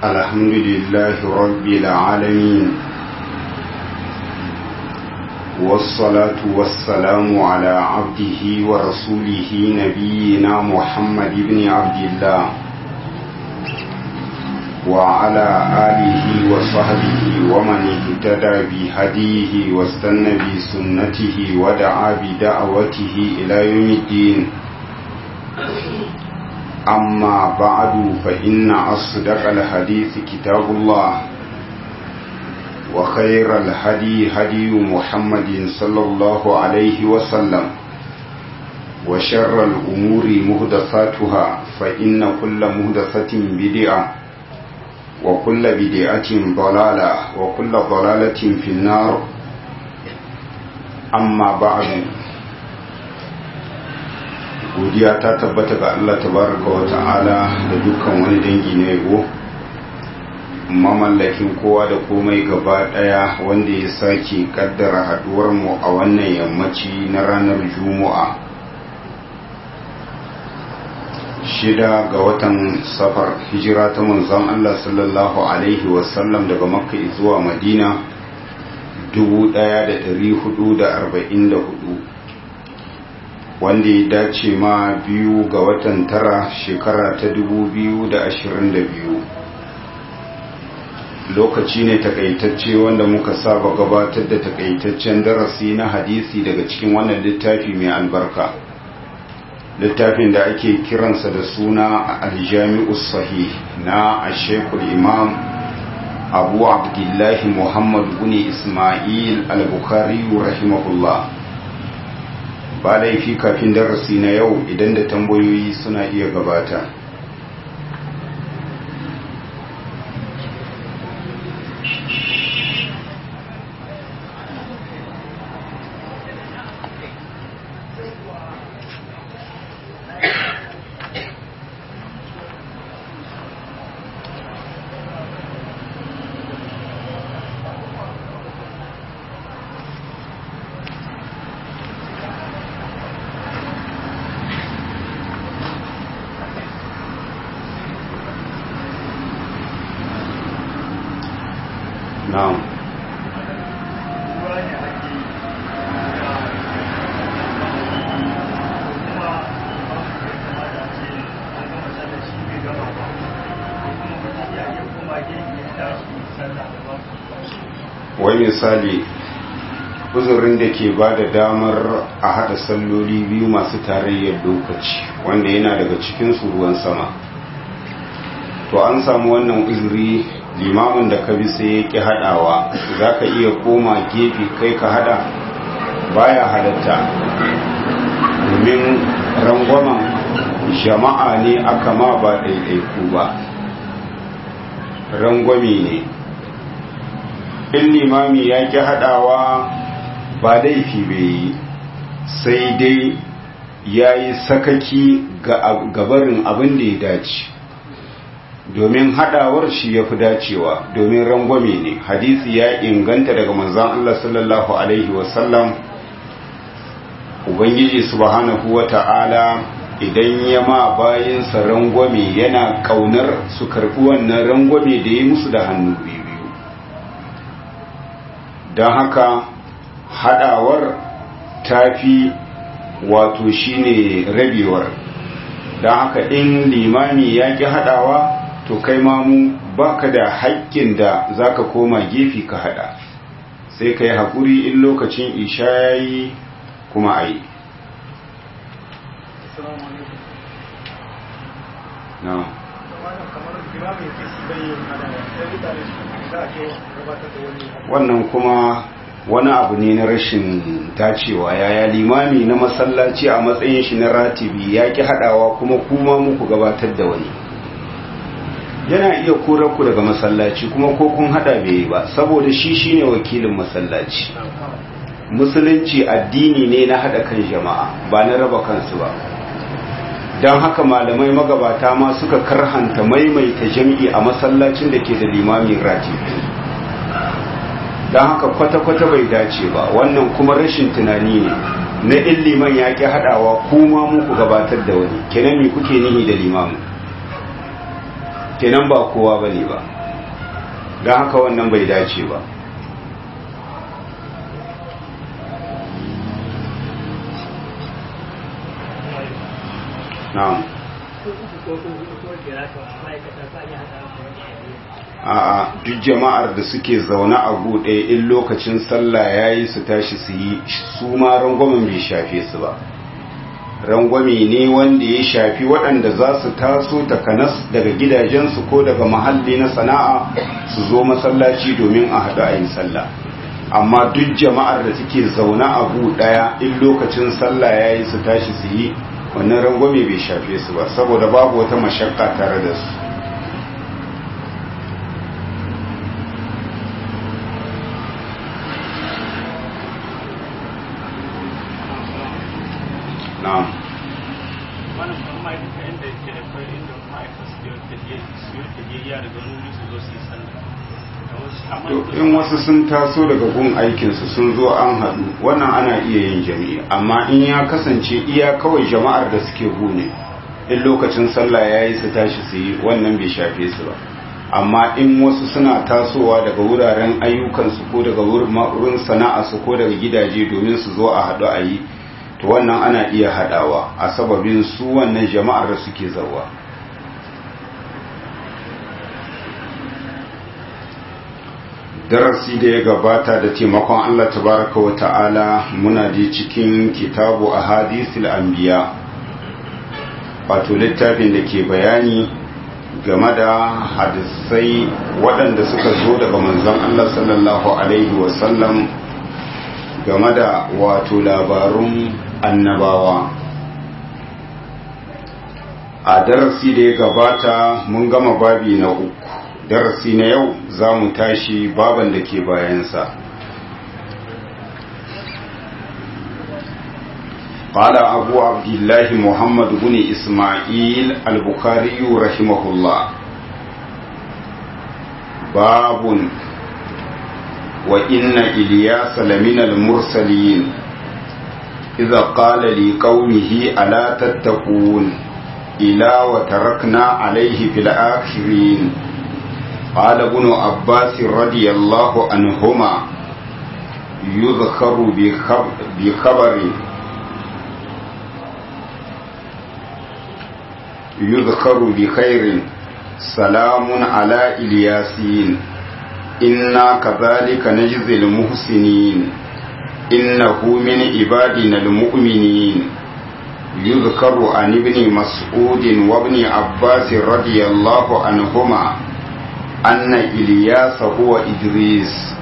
الحمد لله رب العالمين والصلاة والسلام على عبده ورسوله نبينا محمد بن عبد الله وعلى آله وصحبه ومن اهتدى بهديه واستنى بسنته ودعا بدعوته إلى يوم الدين أما بعد فإن أصدق الحديث كتاب الله وخير الهدي هدي محمد صلى الله عليه وسلم وشر الأمور مهدثاتها فإن كل مهدثة بدعة وكل بدعة ضلالة وكل ضلالة في النار أما بعد godiya ta tabbata ga Allah tabaraka wa ta'ala da dukkan wani dangi na yabo mamallakin kowa da komai gaba daya wanda ya sake kaddara haduwar mu a wannan yammaci na ranar juma'a shida ga watan safar hijira ta manzon Allah sallallahu alaihi wasallam daga makka zuwa madina 1444 wanda ya dace ma biyu ga watan tara shekara ta 2022 lokaci ne takaitacce wanda muka saba gabatar da takaitaccen darasi na hadisi daga cikin wannan littafi mai albarka littafin da ake kiransa da suna aljami'us sahih na ashekul imam abu abdullahi muhammad guni ismail al-bukhari rahimahullah ba laifi kafin darasi na yau idan da tambayoyi suna iya gabata na'am wai misali uzurin da ke ba da damar a haɗa salloli biyu masu tarayyar lokaci wanda yana daga cikin ruwan sama to an samu wannan uzuri limamin da ka bi sai ya ƙi haɗawa za ka iya koma gefe kai ka haɗa baya halatta domin rangwamen jama'a ne aka ma ba ɗaiɗaiku ba rangwame ne in limami ya ƙi haɗawa ba laifi bai yi sai dai ya yi sakaki ga gabarin abin da ya dace domin hadawar shi ya fi dacewa domin rangwame ne hadisi ya inganta daga manzan Allah sallallahu Alaihi wasallam Ubangiji subhanahu wa ta'ala idan ya ma bayansa rangwame yana kaunar su karɓi wannan rangwame da ya musu da hannu biyu don haka hadawar tafi wato shine rabewar don haka in limami ya ƙi hadawa to kai mamu baka da haƙƙin da zaka koma gefe ka hada sai ka yi haƙuri in lokacin isha ya yi kuma a yi wannan kuma wani abu ne na rashin dacewa yaya limami na masallaci a matsayin shi na ratibi ya ki hadawa kuma kuma muku gabatar da wani yana iya korar ku daga masallaci kuma ko kun hada bai ba saboda shi shine wakilin masallaci musulunci addini ne na hada kan jama'a ba na raba kansu ba don haka malamai magabata ma suka karhanta maimaita jam'i a masallacin da ke da limamin ratibi don haka kwata-kwata bai dace ba wannan kuma rashin tunani ne na in liman ya ƙi haɗawa kuma muku gabatar da wani kenan me kuke nihi da limamin kenan ba kowa ba ne ba don haka wannan bai dace ba na'am a'a duk jama'ar da suke zaune a buɗe in lokacin sallah yayi su tashi su yi su ma rangwamen bai shafe su ba rangwame ne wanda ya shafi waɗanda za su taso takanas daga gidajensu ko daga mahalli na sana'a su zo masallaci domin a haɗu a yin sallah amma duk jama'ar da suke zaune a ɗaya in lokacin sallah yayi su tashi su yi wannan rangwame bai shafe su ba saboda babu wata mashakka tare da su na'am wannan kuma ma'aikata inda ke da kwai inda ma'aikata su yi tafiye su yi tafiye daga wani wuri su zo su yi sallah to in wasu sun taso daga gun aikinsu sun zo an haɗu wannan ana iya yin jami'i amma in ya kasance iya kawai jama'ar da suke gune in lokacin sallah ya yi su tashi su yi wannan bai shafe su ba amma in wasu suna tasowa daga wuraren ayyukansu ko daga wurin sana'arsu ko daga gidaje domin su zo a haɗu a yi to wannan ana iya haɗawa a sababin su wannan jama'ar da suke zawa darasi da ya gabata da taimakon Allah tabaraka wa ta'ala muna ji cikin kitabu a hadisul anbiya wato littafin da ke bayani game da hadisai waɗanda suka zo daga manzon Allah sallallahu alaihi wasallam game da wato labarun annabawa a darasi da ya gabata mun gama babi na uku darasi na yau za mu tashi baban da ke bayansa قال أبو عبد الله محمد بن إسماعيل البخاري رحمه الله باب وإن إلياس لمن المرسلين إذا قال لقومه ألا تتقون إلا وتركنا عليه في الآخرين قال ابن عباس رضي الله عنهما يذكر بخبر يذكر بخير سلام على إلياسين إنا كذلك نجزي المحسنين إنه من عبادنا المؤمنين يذكر عن ابن مسعود وابن عباس رضي الله عنهما أن إلياس هو إدريس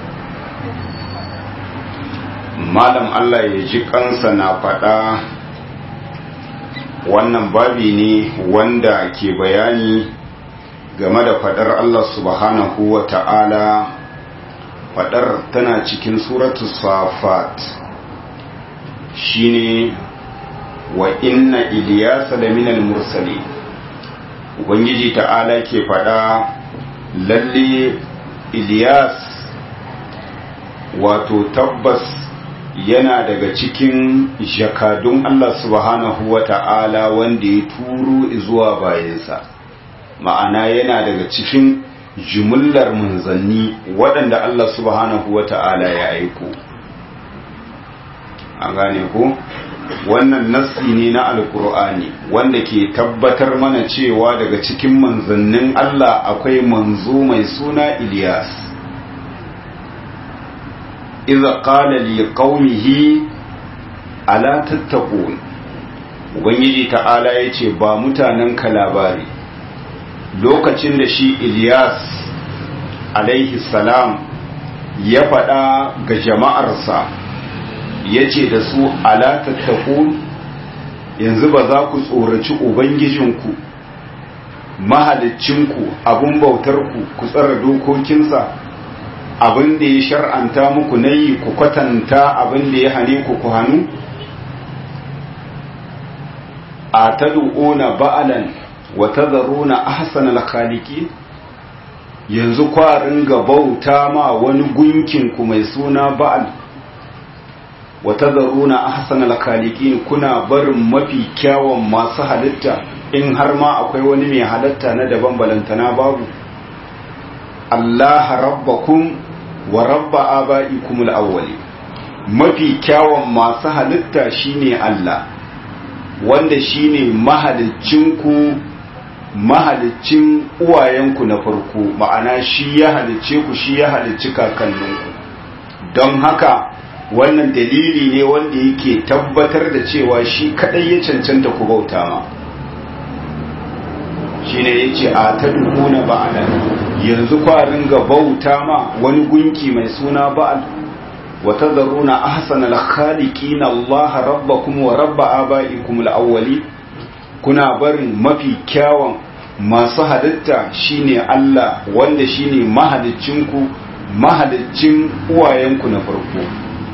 malam Allah ya ji kansa na faɗa wannan babi ne wanda ke bayani game da faɗar Allah subhanahu wa ta'ala faɗar tana cikin suratu safat shine wa inna iliyasa da minal mursali ubangiji ta'ala ke faɗa lalle iliyas wato tabbas yana daga cikin jakadun Allah subhanahu wa ta'ala wanda ya turo zuwa bayansa ma'ana yana daga cikin jumullar manzanni waɗanda Allah subhanahu wa ta'ala ya aiko an gane ku wannan nassi ne na alkur'ani wanda ke tabbatar mana cewa daga cikin manzannin Allah akwai manzo mai suna Ilyas iza qala li qaumihi ala tattaqun ubangiji ta'ala yace ba mutanen ka labari lokacin da shi Ilyas alaihi salam ya faɗa ga jama'arsa yace da su ala tattaqun yanzu ba za ku tsoraci ubangijinku mahaliccinku abun bautarku ku tsara dokokinsa abin da ya shar'anta muku na yi ku kwatanta abin da ya hane ku ku hannu a tadu'una ba'alan wa tadharuna ahsanal khaliqin yanzu kwarin ga bauta ma wani gunkin ku mai suna ba'al wa tadharuna ahsanal khaliqin kuna barin mafi kyawun masu halitta in har ma akwai wani mai halatta na daban balantana babu Allah rabbakum wa rabba aba'ikum al-awwali mafi kyawun masu halitta shine Allah wanda shine mahaliccinku mahalicin uwayenku na farko ma'ana shi ya halicce ku shi ya halicci kakanninku don haka wannan dalili ne wanda yake tabbatar da cewa shi kadai ya cancanta ku bauta ma shi ne ya ce a ta dukuna ba'ala yanzu kwarin ga bauta ma wani gunki mai suna ba'al wata zaruna ahsan al-khaliqina Allah rabbakum wa rabba aba'ikum al-awwali kuna barin mafi kyawun masu halitta shine Allah wanda shine mahaliccinku mahaliccin uwayenku na farko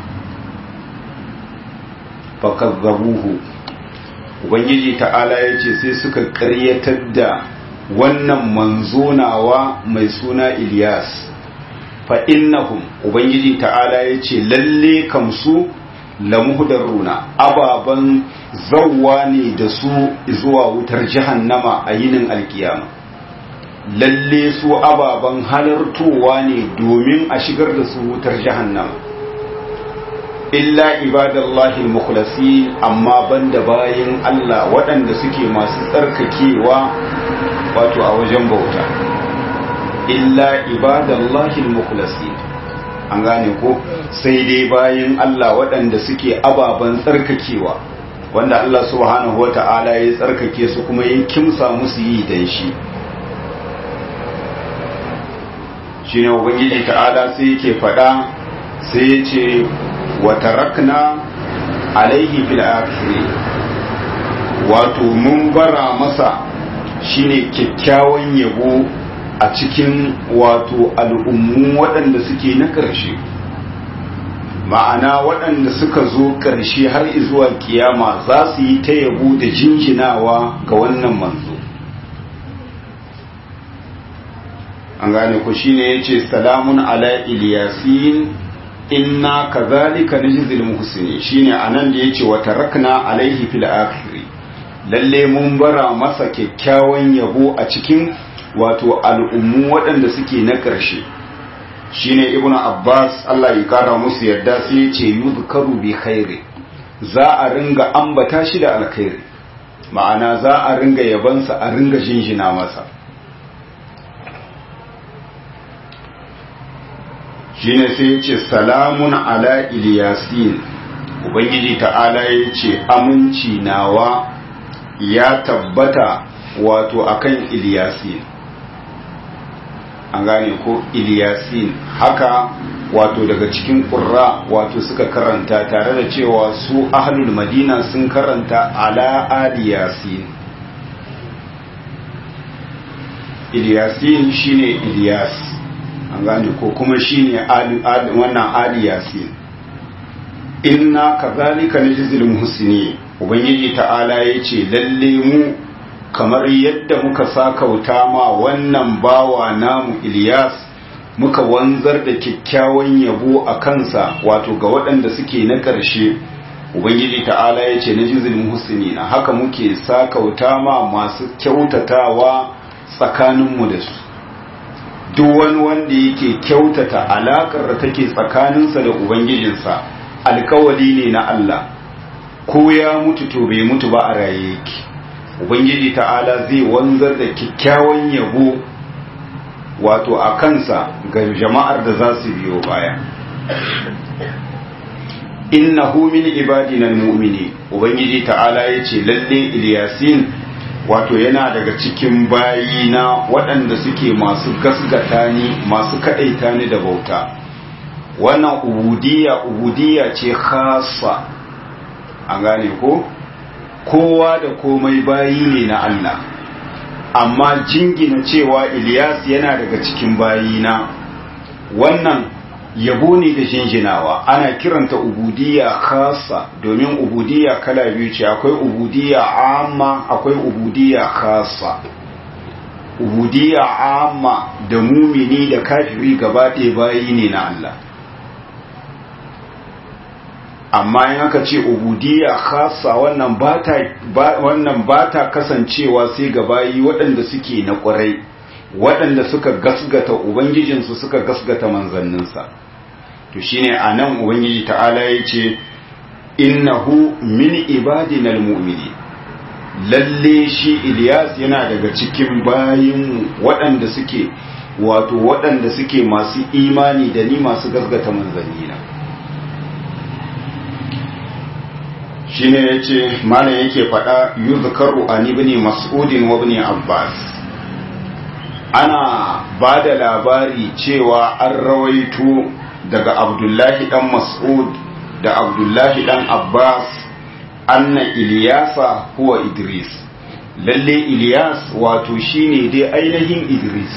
fakazzabuhu ubangiji ta'ala ya ce sai suka karyatar da wannan manzonawa mai suna Ilyas fa innahum ubangiji ta'ala ya ce lalle kamsu lamuhdaruna ababan zawwa ne da su zuwa wutar jahannama a yinin alkiyama lalle su ababan halartowa ne domin a shigar da su wutar jahannama illa ibadallahi mukhlasi amma banda bayin Allah waɗanda suke masu tsarkakewa wato a wajen bauta illa ibadallahi mukhlasi an gane ko sai dai bayin Allah waɗanda suke ababen tsarkakewa wanda Allah subhanahu wata'ala ya tsarkake su kuma ya kimsa musu yi dan shi shine ubangiji ta'ala sai yake faɗa sai ya ce wa tarakna alaihi fil akhiri wato mun bara masa shine kyakkyawan yabo a cikin wato al'ummu waɗanda suke na ƙarshe ma'ana waɗanda suka zo ƙarshe har zuwa kiyama za su yi ta yabo da jinjinawa ga wannan manzo an gane ku shine yace salamun ala iliyasin inna kazalika najzil muhsini shine anan da yace wa tarakna alaihi fil akhir lalle mun bara masa kyakkyawan yabo a cikin wato al'ummu waɗanda suke na ƙarshe shine ibnu abbas Allah ya kara musu yadda sai yace yuzkaru bi khairi za a ringa ambata shi da alkhairi ma'ana za a ringa yabansa a ringa jinjina masa shine sai ya ce salamun ala iliyasin ubangiji ta'ala ya ce aminci nawa ya tabbata wato akan iliyasin an gane ko iliyasin haka wato daga cikin ƙurra wato suka karanta tare da cewa su ahlul madina sun karanta ala aliyasin iliyasin shine iliyas an gane ko kuma shine wannan ali yasin inna kazalika najzil muhsinin ubangiji ta'ala yace lalle mu kamar yadda muka sakauta ma wannan bawa namu Ilyas muka wanzar da kyakkyawan yabo a kansa wato ga waɗanda suke na ƙarshe ubangiji ta'ala yace najzil muhsinin haka muke sakauta ma masu kyautatawa tsakaninmu da su duk wani wanda yake kyautata alakar da take tsakaninsa da ubangijinsa alkawali ne na Allah ko ya mutu to bai mutu ba a raye yake ubangiji ta'ala zai wanzar da kyakkyawan yabo wato a kansa ga jama'ar da za su biyo baya innahu min ibadina almu'mini ubangiji ta'ala yace lalle ilyasin wato yana daga cikin bayina waɗanda suke masu gasgata ni masu kaɗaita ni da bauta wannan ubudiyya ubudiyya ce khasa an gane ko kowa da komai bayi ne na Allah amma jingina cewa Ilyas yana daga cikin bayina wannan yabo ne da jinjinawa ana kiranta ubudiyya khasa domin ubudiyya kala biyu ce akwai ubudiyya amma akwai ubudiyya khasa ubudiyya amma da mumini da kafiri gaba ɗaya bayi ne na Allah amma in aka ce ubudiyya khassa wannan bata wannan bata kasancewa sai ga bayi waɗanda suke na ƙwarai waɗanda suka gasgata ubangijinsu suka gasgata manzanninsa to shine anan ubangiji ta'ala yace innahu min ibadina almu'minin lalle shi Ilyas yana daga cikin bayin waɗanda suke wato waɗanda suke masu imani da ni masu gasgata manzannina shine yace malam yake faɗa yuzkaru an ibn mas'ud wa ibn abbas ana ba da labari cewa an rawaito daga abdullahi dan mas'ud da abdullahi dan abbas anna iliyasa huwa idris lalle iliyas wato shine dai ainihin idris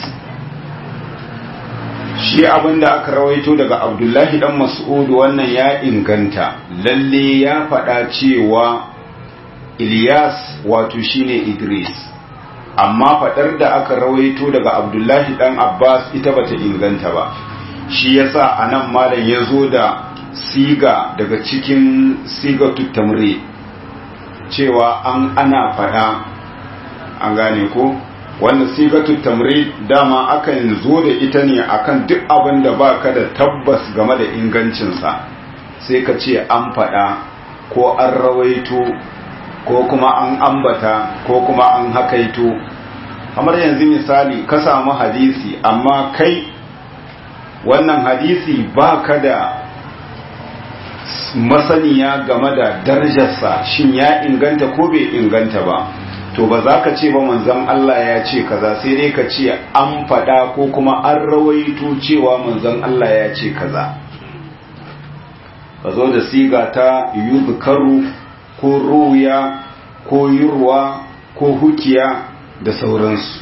shi abinda aka rawaito daga abdullahi dan mas'ud wannan ya inganta lalle ya faɗa cewa iliyas wato shine idris amma faɗar da aka rawaito daga abdullahi dan abbas ita bata inganta ba shi yasa anan malam ya zo da siga daga cikin sigatu tamri cewa an ana faɗa an gane ko wannan sigatu tamri dama akan zo da ita ne akan duk abin da baka da tabbas game da ingancinsa sai ka ce an faɗa ko an rawaito ko kuma an ambata ko kuma an hakaito kamar yanzu misali ka samu hadisi amma kai wannan hadisi ba ka da masaniya game da darajarsa shin ya inganta ko bai inganta ba to ba za ka ce ba manzon Allah ya ce kaza sai dai ka ce an faɗa ko kuma an rawaito cewa manzon Allah ya ce kaza ka zo da siga ta yuzkaru ko ruya ko yurwa ko hukiya da sauransu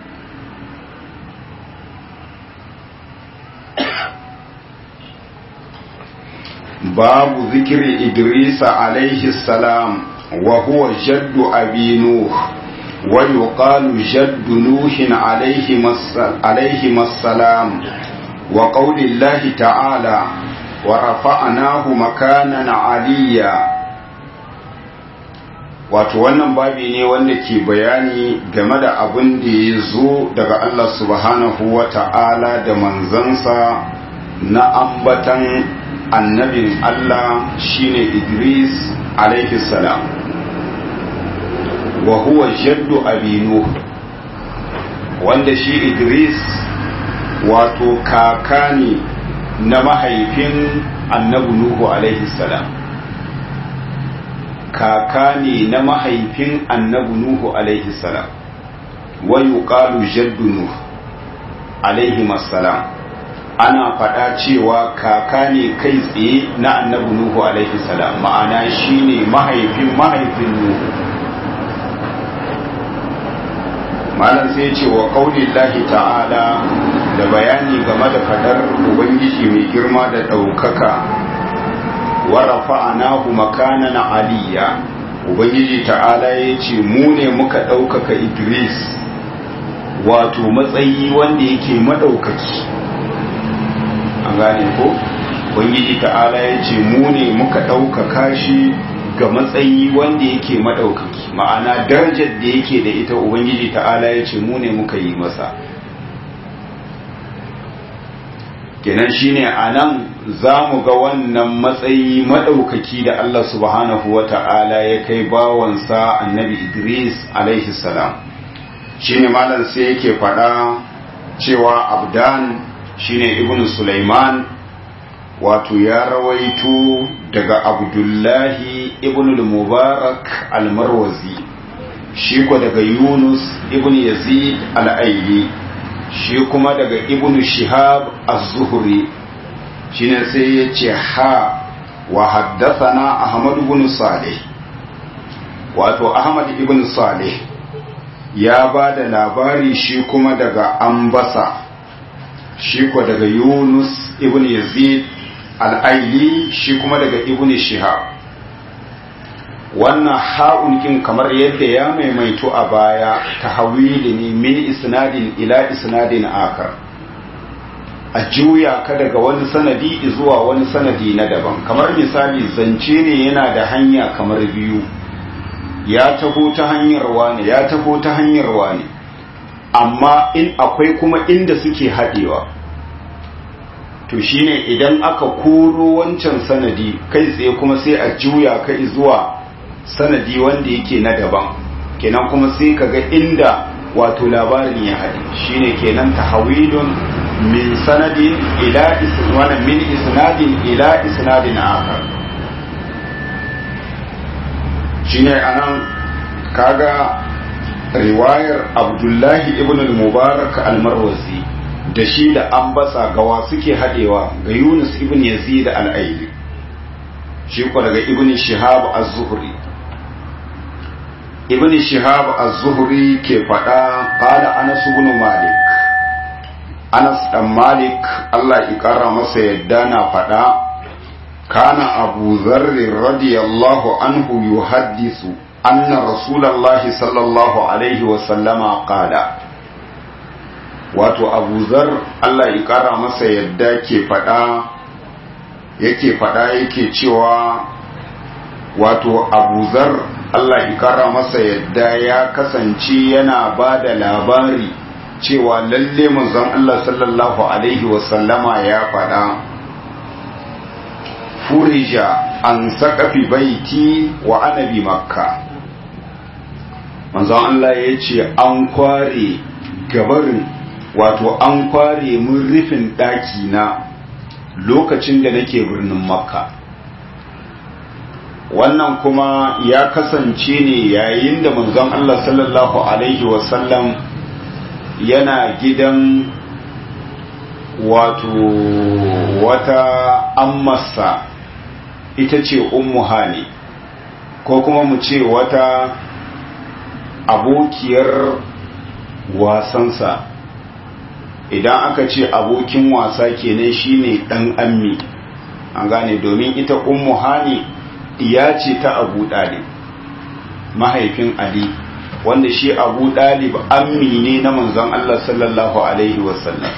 babu zikiri idrisa alaihi salam wa huwa jaddu abi nuh wa yuqalu jaddu nuhin alaihi masalam wa qaulillahi ta'ala wa rafa'nahu makanan aliyya wato wannan babi ne wanda ke bayani game da abin da ya zo daga Allah subhanahu wa ta'ala da manzansa na ambatan annabin Allah shine Idris alaihi salam wa huwa jaddu abinu wanda shi Idris wato kaka ne na mahaifin annabi Nuhu alaihi salam kaka ne na mahaifin annabi Nuhu alaihi salam wa yuqalu jaddu Nuh alaihi salam ana faɗa cewa kaka ne kai tsaye na annabi Nuhu alaihi salam ma'ana shine mahaifin mahaifin Nuhu malam sai ce wa qaulillahi ta'ala da bayani game da fadar ubangiji mai girma da ɗaukaka wa rafa'anahu makanan aliyya ubangiji ta'ala ya ce mu ne muka ɗaukaka idris wato matsayi wanda yake maɗaukaki an gane ko ubangiji ta'ala ya ce mu ne muka ɗaukaka shi ga matsayi wanda yake maɗaukaki ma'ana darajar da yake da ita ubangiji ta'ala ya ce mu ne muka yi masa kenan shine a nan za mu ga wannan matsayi maɗaukaki da Allah subhanahu wa ta'ala ya kai bawansa annabi Idris alaihi salam shine malam sai yake faɗa cewa abdan shine ibn Sulaiman wato ya rawaito daga abdullahi ibn al-mubarak al-marwazi shi ko daga yunus ibn yazid al-aili shi kuma daga ibn shihab az-zuhri shine sai ya ce ha wa haddathana ahmad ibn salih wato ahmad ibn salih ya ba da labari shi kuma daga ambasa shi ko daga yunus ibn yazid al'aili shi kuma daga ibn shihab wannan ha'un kin kamar yadda ya maimaito a baya ta hawili ne min isnadin ila isnadin akar a juya ka daga wani sanadi zuwa wani sanadi na daban kamar misali zance ne yana da hanya kamar biyu ya taho ta hanyar wane ya taho ta hanyar wane amma in akwai kuma inda suke haɗewa to shine idan aka koro wancan sanadi kai tsaye kuma sai a juya kai zuwa sanadi wanda yake na daban kenan kuma sai kaga inda wato labarin ya haɗe shine kenan tahawilun min sanadin ila isnadin min isnadin ila isnadin akhar shine anan kaga riwayar Abdullahi ibn al-Mubarak al-Marwazi da shi da ambasa gawa suke haɗewa ga Yunus ibn Yazid al-Aili shi ko daga ibn Shihab az-Zuhri ibn Shihab az-Zuhri ke faɗa qala Anas ibn Malik Anas dan Malik Allah ya kara masa yadda na faɗa kana Abu Dharr radiyallahu anhu yuhaddisu anna Rasulullahi sallallahu alaihi wa sallama qala wato Abu Dharr Allah ya kara masa yadda ke faɗa yake faɗa yake cewa wato Abu Dharr Allah ya kara masa yadda ya kasance yana ba da labari cewa lalle manzon Allah sallallahu alaihi wasallama ya faɗa furija an saƙafi baiti wa anabi makka manzon Allah ya ce an kware gabarin wato an kware mun rufin ɗaki na lokacin da nake birnin makka wannan kuma ya kasance ne yayin da manzon Allah sallallahu alaihi wasallam yana gidan wato wata ammasa ita ce ummu hani ko kuma mu ce wata abokiyar wasansa idan aka ce abokin wasa kenan shine dan ammi an gane domin ita ummu hani iya ce ta abu dalib mahaifin ali wanda shi abu dalib ammi ne na manzon Allah sallallahu alaihi wasallam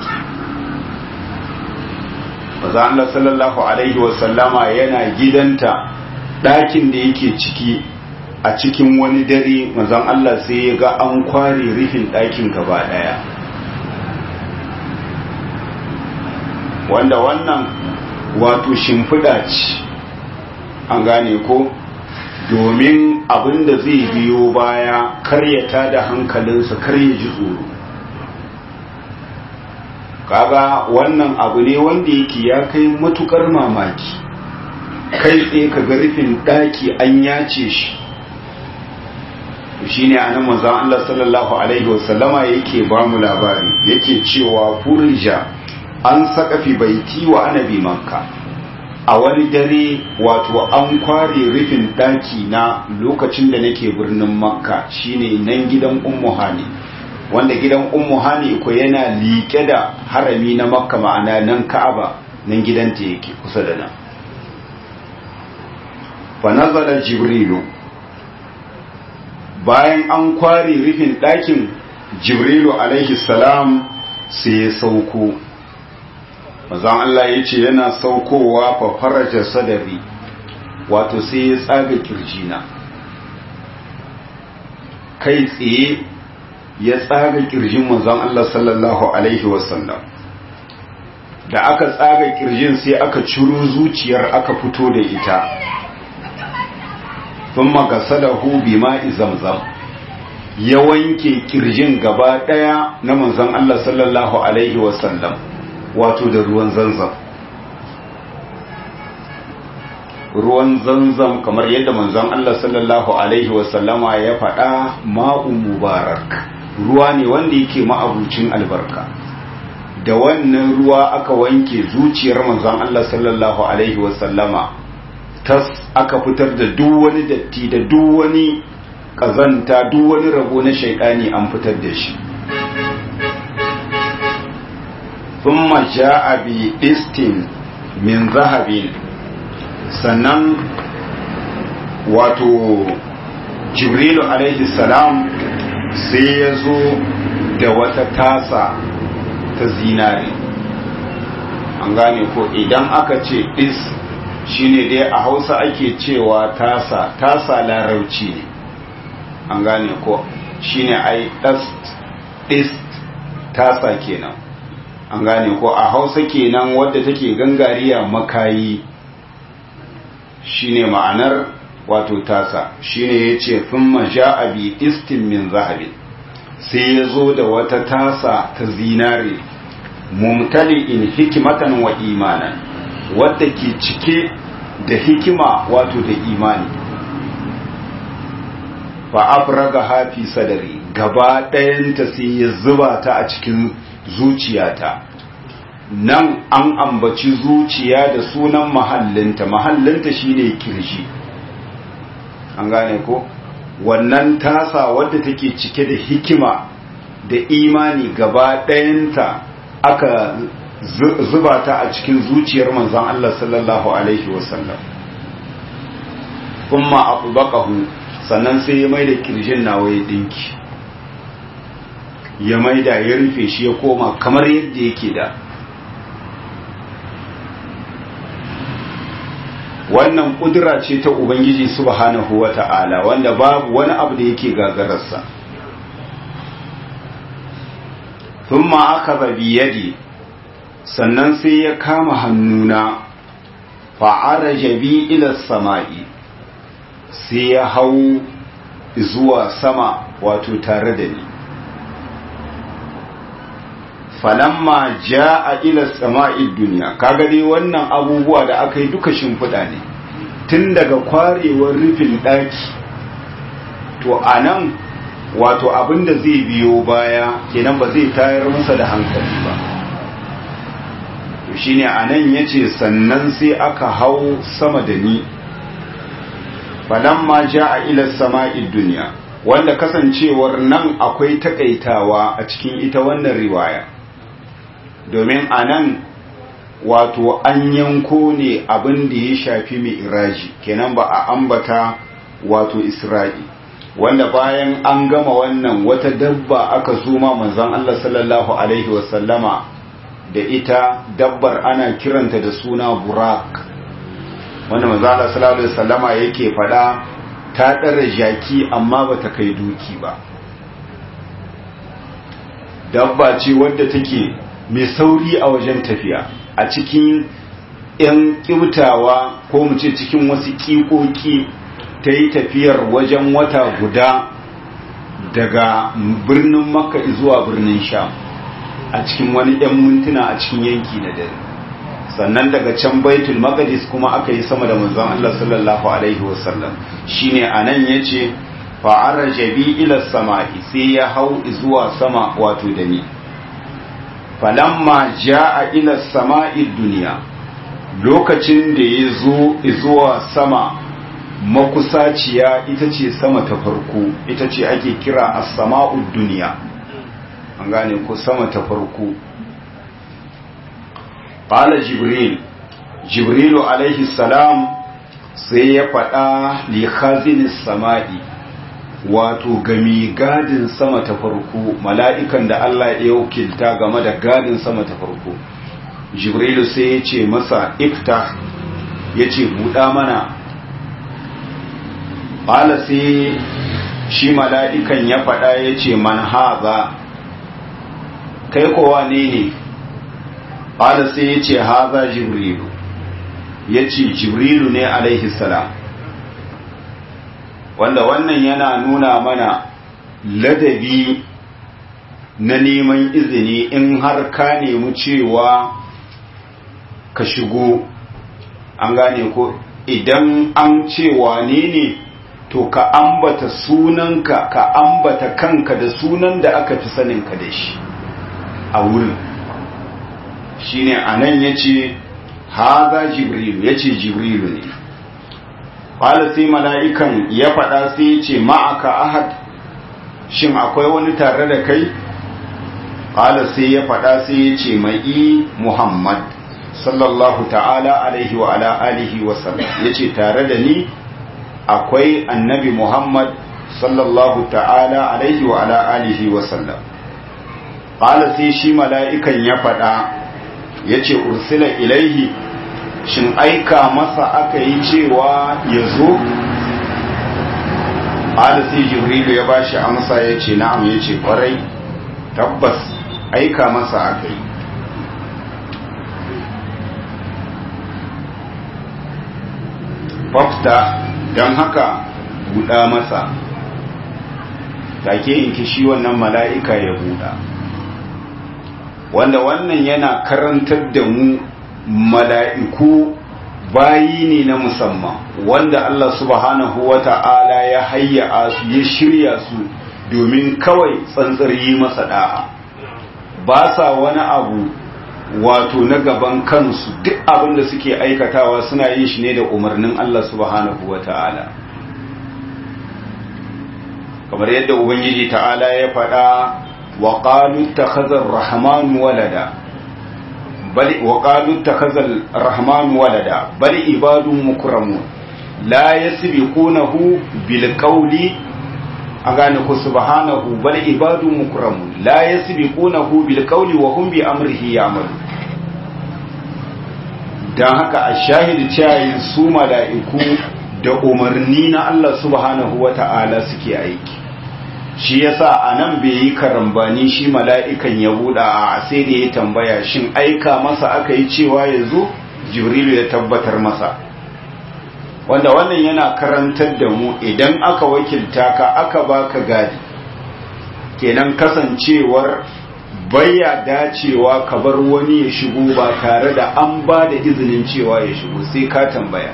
manzon Allah sallallahu alaihi wasallama yana gidanta ɗakin da yake ciki a cikin wani dare manzon Allah sai ya ga an kware rufin ɗakin gaba ɗaya wanda wannan wato shimfiɗa ce an gane ko domin abin da zai biyo baya karyata da hankalinsa karya ji tsoro kaga wannan abu ne wanda yake ya kai matukar mamaki kai tsaye ka ga rufin ɗaki an yace shi shi ne a nan manzan Allah sallallahu Alaihi wasallama yake ba mu labari yake cewa furija an sakafi baiti wa anabi makka a wani dare wato an kware rufin ɗaki na lokacin da nake birnin makka shine nan gidan ummu hani wanda gidan ummu hani ko yana liƙe da harami na makka ma'ana nan ka'aba nan gidanta yake kusa da nan fa nazala jibrilu bayan an kware rufin ɗakin jibrilu alaihi salam sai ya sauko mazan Allah ya ce yana saukowa fa faraja sadari wato sai ya tsaga kirjina kai tsaye ya tsaga kirjin manzon Allah sallallahu alaihi wasallam da aka tsaga kirjin sai aka ciro zuciyar aka fito da ita thumma gasalahu bima'i zamzam ya wanke kirjin gaba daya na manzon Allah sallallahu alaihi wasallam wato da ruwan zanzam ruwan zanzam kamar yadda manzon Allah sallallahu alaihi wasallama ya faɗa ma'un mubarak ruwa ne wanda yake ma'abucin albarka da wannan ruwa aka wanke zuciyar manzon Allah sallallahu alaihi wasallama tas aka fitar da duk wani datti da duk wani kazanta duk wani rabo na shaidani an fitar da shi thumma ja'a bi istin min zahabin sannan wato jibrilu alaihi salam sai ya zo da wata tasa ta zinare an gane ko idan aka ce dis shine dai a hausa ake cewa tasa tasa larauci ne an gane ko shine ai dis tasa kenan an gane ko a hausa kenan wadda take gangariya makayi shine ma'anar wato tasa shine yace thumma ja'a bi istin min zahabin sai ya zo da wata tasa ta zinare mumtali'in hikimatan wa imanan wadda ke cike da hikima wato da imani fa afraga hafi sadari gaba ɗayanta sai ya zuba ta a cikin zuciyata nan an ambaci zuciya da sunan mahallinta mahallinta shine kirji an gane ko wannan tasa wadda take cike da hikima da imani gaba ɗayanta aka zuba ta a cikin zuciyar manzon Allah sallallahu alaihi wasallam kuma abu bakahu sannan sai ya mai da kirjin nawa ya dinki ya maida ya rufe shi ya koma kamar yadda yake da wannan kudura ce ta ubangiji subhanahu wata'ala wanda babu wani abu da yake gagararsa thumma akhadha bi yadi sannan sai ya kama hannuna fa'araja bi ila sama'i sai ya hau zuwa sama wato tare da ni falamma ja'a ila sama'i duniya kaga dai wannan abubuwa da aka yi duka shimfiɗa ne tun daga kwarewar rufin ɗaki to a nan wato abinda zai biyo baya kenan ba zai tayar masa da hankali ba to shine a nan ya ce sannan sai aka hau sama da ni falamma ja'a ila sama'i duniya wanda kasancewar nan akwai takaitawa a cikin ita wannan riwaya domin a nan wato an yanko ne abin da ya shafi mai iraji kenan ba a ambata wato isra'i wanda bayan an gama wannan wata dabba aka zuma manzon Allah sallallahu alaihi wasallama da ita dabbar ana kiranta da suna burak wanda manzon Allah sallallahu alaihi wasallama yake fada ta ɗara jaki amma ba ta kai doki ba dabba ce wadda take mai sauri a wajen tafiya a cikin 'yan ƙiutawa ko mu ce cikin wasu ƙiƙoƙi ta yi tafiyar wajen wata guda daga birnin makka zuwa birnin sham a cikin wani 'yan mintuna a cikin yanki na dare sannan daga can baitul maqdis kuma aka yi sama da manzon Allah sallallahu alaihi wasallam shine anan yace fa araja bi ila samai sai ya hau zuwa sama wato da ni falamma jaa ila samai dunya lokacin da ya zo zuwa sama makusaciya ita ce sama ta farko ita ce ake kira as-sama'ud dunya an gane ko sama ta farko qala jibril jibrilu alaihi salam sai ya faɗa li khazinis sama'i wato gami gadin sama ta farko mala'ikan da Allah ya wakilta game da gadin sama ta farko jibrilu sai ya ce masa ifta ya ce buɗa mana ƙala sai shi mala'ikan ya faɗa ya ce man haza kai kowa ne ne ƙala sai ya ce haza jibrilu ya ce jibrilu ne alaihi salam wanda wannan yana nuna mana ladabi na neman izini in har ka nemi cewa ka shigo an gane ko idan an ce wane ne to ka ambata sunanka ka ambata kanka da sunan da aka fi saninka da shi a wurin shine anan yace haza jibrilu yace jibrilu ne qala sai mala'ikan ya faɗa sai yace ma'aka ahad shin akwai wani tare da kai qala sai ya faɗa sai yace mai muhammad sallallahu ta'ala alaihi wa ala alihi wa sallam yace tare da ni akwai annabi muhammad sallallahu ta'ala alaihi wa ala alihi wa sallam qala sai shi mala'ikan ya faɗa ya ce ursila ilaihi shin aika masa aka yi cewa ya zo sai jibrilu ya ba shi amsa ya ce na'am ya ce kwarai tabbas aika masa aka yi fafta don haka buɗa masa take in kishi wannan mala'ika ya buɗa wanda wannan yana karantar da mu mala'iku bayi ne na musamman wanda Allah subhanahu wa ta'ala ya hayya su ya shirya su domin kawai tsantsar yi masa da'a ba sa wani abu wato na gaban kansu duk abin da suke aikatawa suna yin shi ne da umarnin Allah subhanahu wa ta'ala kamar yadda ubangiji ta'ala ya faɗa wa qalu takhazar rahman walada bal wa qalu takhazar rahman walada bal ibadun mukramun la yasbiqunahu bil qawli a gane ku subhanahu bal ibadun mukramun la yasbiqunahu bil qawli wa hum bi amrihi ya'malu dan haka a shahidi cewa su mala'iku da umarni na Allah subhanahu wata'ala suke aiki shi yasa anan bai yi karambani shi mala'ikan ya buɗa a sai da ya tambaya shin aika masa aka yi cewa yanzu jibrilu ya tabbatar masa wanda wannan yana karantar da mu idan aka wakilta ka aka baka gadi kenan kasancewar baya dacewa ka bar wani ya shigo ba tare da an ba da izinin cewa ya shigo sai ka tambaya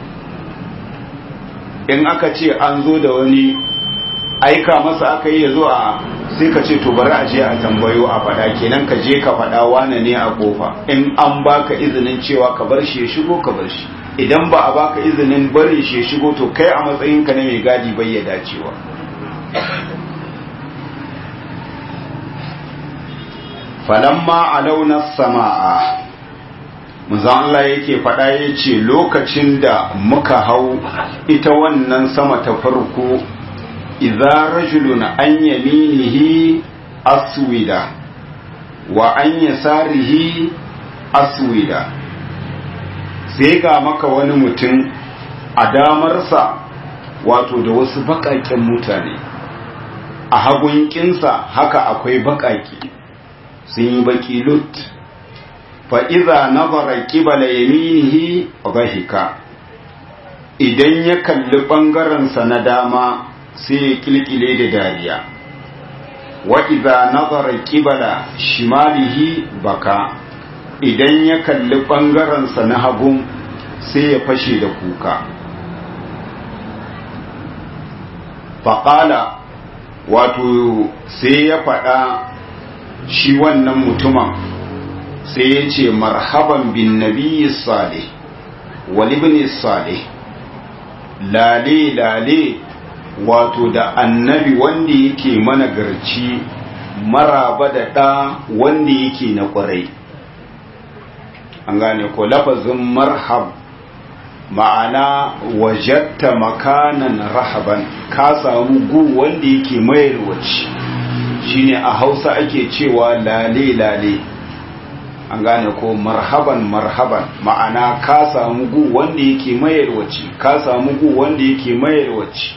in aka ce an zo da wani aika masa aka yi ya zo a sai ka ce to bari a je a tambayo a faɗa kenan ka je ka faɗa wane ne a kofa in an baka izinin cewa ka bar shi ya shigo ka bar shi idan ba a baka izinin barin shi ya shigo to kai a matsayinka na mai gadi bai ya dacewa falamma a launar sama'a muzan Allah yake faɗa ya ce lokacin da muka hau ita wannan sama ta farko idza rajulun an yaminihi aswida wa an yasarihi aswida sai ga maka wani mutum a damarsa wato da wasu baƙaƙen mutane a hagun kinsa haka akwai baƙaƙe sun yi baƙi lut fa'iza nazara ƙibala yaminihi bahika idan ya kalli ɓangarensa na dama sai ya ƙilƙile da dariya wa'iza nazara ƙibala shimalihi baka idan ya kalli ɓangarensa na hagun sai ya fashe da kuka faƙala wato sai ya faɗa shi wannan mutumin sai ya ce marhaban bin nabiyyi salih walibni salih lale lale wato da annabi wanda yake mana garci maraba da ɗa wanda yake na ƙwarai an gane ko lafazin marhab ma'ana wajatta makanan rahaban ka samu gu wanda yake mayarwaci shine a hausa ake cewa lale lale an gane ko marhaban marhaban ma'ana ka samu gu wanda yake mayarwaci ka samu gu wanda yake mayarwaci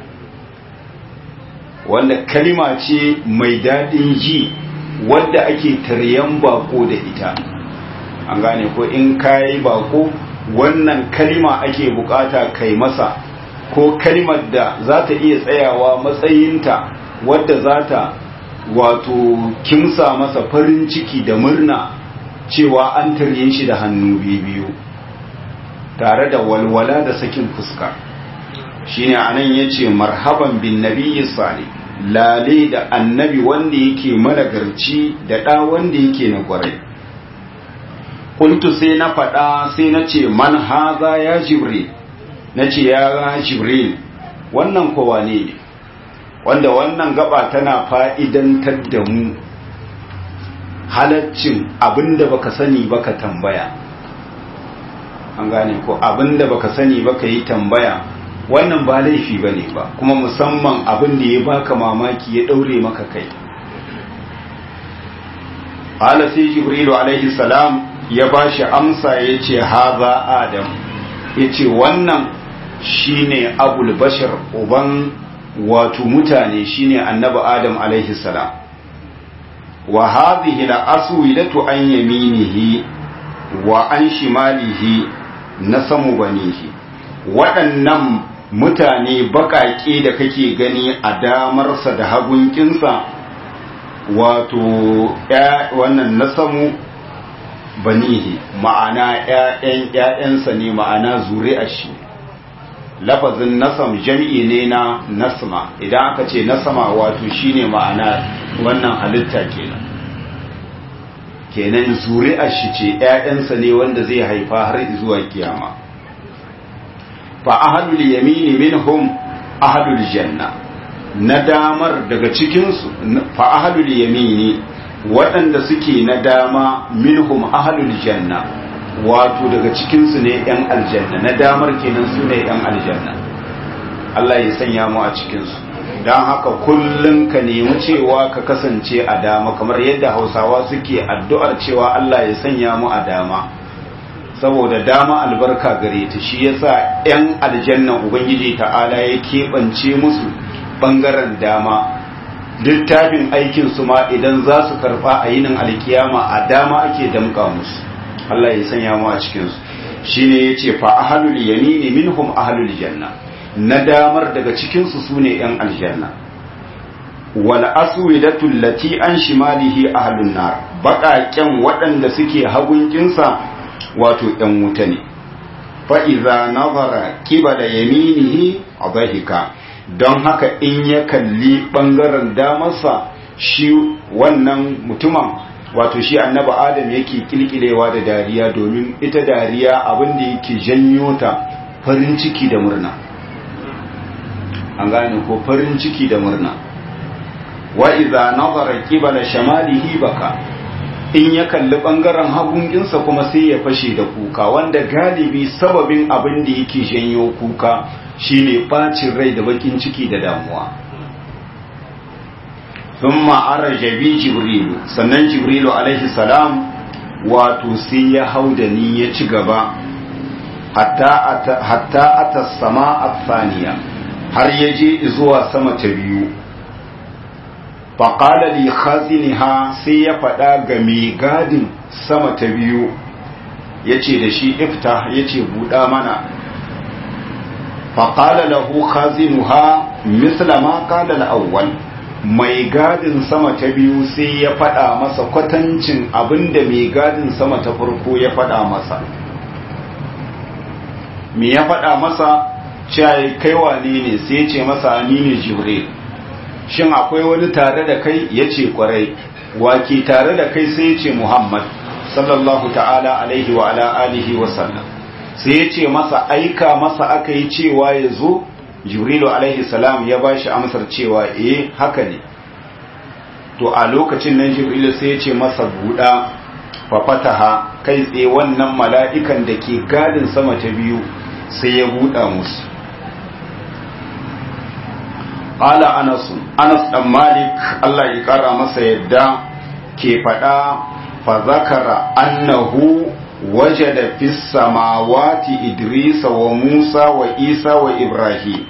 wanda kalima ce mai daɗin ji wadda ake taryan bako da ita an gane ko in kayi bako wannan kalima ake bukata kai masa ko kalimar da za ta iya tsayawa matsayinta wadda za ta wato kimsa masa farin ciki da murna cewa an tarye shi da hannu biyu tare da walwala da sakin fuska shine anan yace marhaban bin nabiyyi salih lale da annabi wanda yake managarci da ɗa wanda yake na kwarai kuntu sai na faɗa sai na ce man haza ya jibril na ce ya jibril wannan kowa ne ne wanda wannan gaba tana fa'idantar da mu halaccin abinda baka sani baka tambaya an gane ko abinda baka sani baka yi tambaya wannan ba laifi ba ne ba kuma musamman abin da ya baka mamaki ya ɗaure maka kai ala sai jibrilu alaihi salam ya ba shi amsa ya ce haza adam ya ce wannan shine abul bashir uban wato mutane shine annabi adam alaihi salam wa hadhihi la aswidatu an yaminihi wa an shimalihi nasamu banihi waɗannan mutane baƙaƙe da kake gani a damarsa da hagunkinsa wato wannan nasamu banihi ma'ana ‘ya'yan ‘ya'yansa ne ma'ana zuri'ar shi lafazin nasam jam'i ne na nasma idan aka ce nasama wato shine ma'ana wannan halitta kenan kenan zuri'ar shi ce ‘ya'yansa ne wanda zai haifa har zuwa kiyama fa ahadul yamini minhum ahadul janna na damar daga cikinsu fa ahadul yamini waɗanda suke na dama minhum ahadul janna wato daga cikinsu ne ‘yan aljanna na damar kenan su ne ‘yan aljanna Allah ya sanya mu a cikinsu don haka kullum ka nemi cewa ka kasance a dama kamar yadda hausawa suke addu'ar cewa Allah ya sanya mu a dama saboda dama albarka gare ta shi yasa ‘yan aljanna ubangiji ta'ala ya keɓance musu ɓangaren dama littafin aikin su ma idan za su karɓa a yinin alkiyama a dama ake damƙa musu Allah ya sanya mu a cikinsu shine yace fa ahlul yamini minhum ahlul janna na damar daga cikinsu sune ‘yan aljanna wal aswidatu allati an shimalihi ahlun nar baƙaƙen waɗanda suke hagunkinsa wato ‘yan wuta ne, fa'iza nazara kiba da yaminihi a zahika, don haka in ya kalli ɓangaren damarsa shi wannan mutumin wato shi annaba Adam yake kilkilewa da dariya domin ita dariya abin da yake janyo ta farin ciki da murna. An gane ko farin ciki da murna. Wa'iza nazara kiba da shamalihi baka. in ya kalli bangaren hagunginsa kuma sai ya fashe da kuka wanda galibi sababin abin da yake janyo kuka shine bacin rai da bakin ciki da damuwa thumma araja bi jibrilu sannan jibrilu alaihi salam wato sai ya hau da ni ya ci gaba hatta hatta ata sama athaniya har ya je zuwa sama ta biyu faƙala li khaziniha sai ya faɗa ga mai gadin sama ta biyu ya ce da shi ifta ya ce buɗa mana faƙala lahu khazinuha misla ma ƙala al'awwal mai gadin sama ta biyu sai ya faɗa masa kwatancin abinda mai gadin sama ta farko ya faɗa masa me ya faɗa masa cewa kai wane ne sai ya ce masa ni ne jibril shin akwai wani tare da kai ya ce kwarai wake tare da kai sai ya ce muhammad sallallahu ta'ala alaihi wa ala alihi wa sallam sai ya ce masa aika masa aka yi cewa ya zo jibrilu alaihi salam ya ba shi amsar cewa eh haka ne to a lokacin nan jibrilu sai ya ce masa buɗa fafataha kai tsaye wannan mala'ikan da ke gadin sama ta biyu sai ya buɗa musu Ala Anas Anas dan Malik Allah ya kara masa yadda ke faɗa fa zakara annahu wajada fis samawati Idris wa Musa wa Isa wa Ibrahim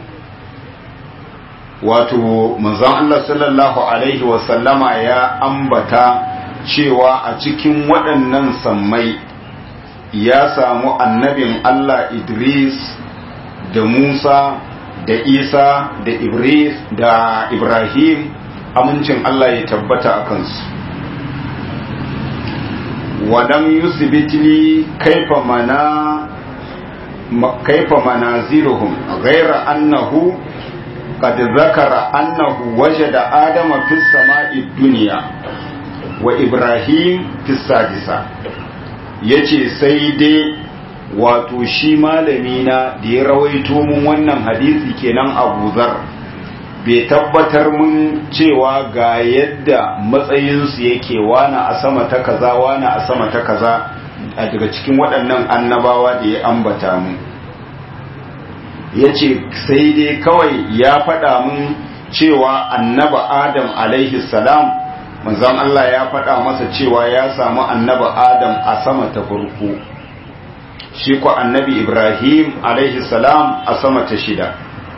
wato manzon Allah sallallahu alaihi wa sallama ya ambata cewa a cikin waɗannan sammai ya samu annabin Allah Idris da Musa da isa da ibris da ibrahim amincin Allah ya tabbata a kansu wadam yusibitili kaifa mana kaifa manaziruhum ghaira annahu qad zakara annahu wajada adama fis sama'i dunya wa ibrahim fis sadisa yace sai dai wato shi malami na da ya rawaito mun wannan hadisi kenan Abu Zar bai tabbatar mun cewa ga yadda matsayinsu yake wana a sama ta kaza wana a sama ta kaza a daga cikin waɗannan annabawa da ya ambata mun ya ce sai dai kawai ya faɗa mun cewa annaba adam alaihi salam manzon Allah ya faɗa masa cewa ya samu annabi Adam a sama ta farko shi ko annabi Ibrahim alaihi salam a sama ta shida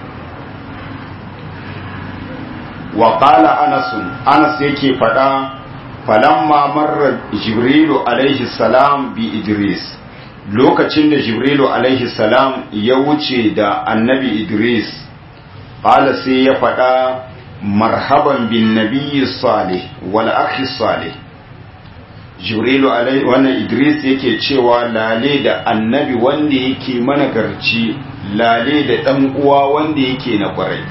wa qala Anas Anas yake faɗa falamma marra Jibrilu alaihi salam bi Idris lokacin da Jibrilu alaihi salam ya wuce da annabi Idris qala sai ya faɗa marhaban bin nabiyyi salih wal akhi salih jibrilu alai wannan idris yake cewa lale da annabi wanda yake mana garci lale da dan uwa wanda yake na kwarai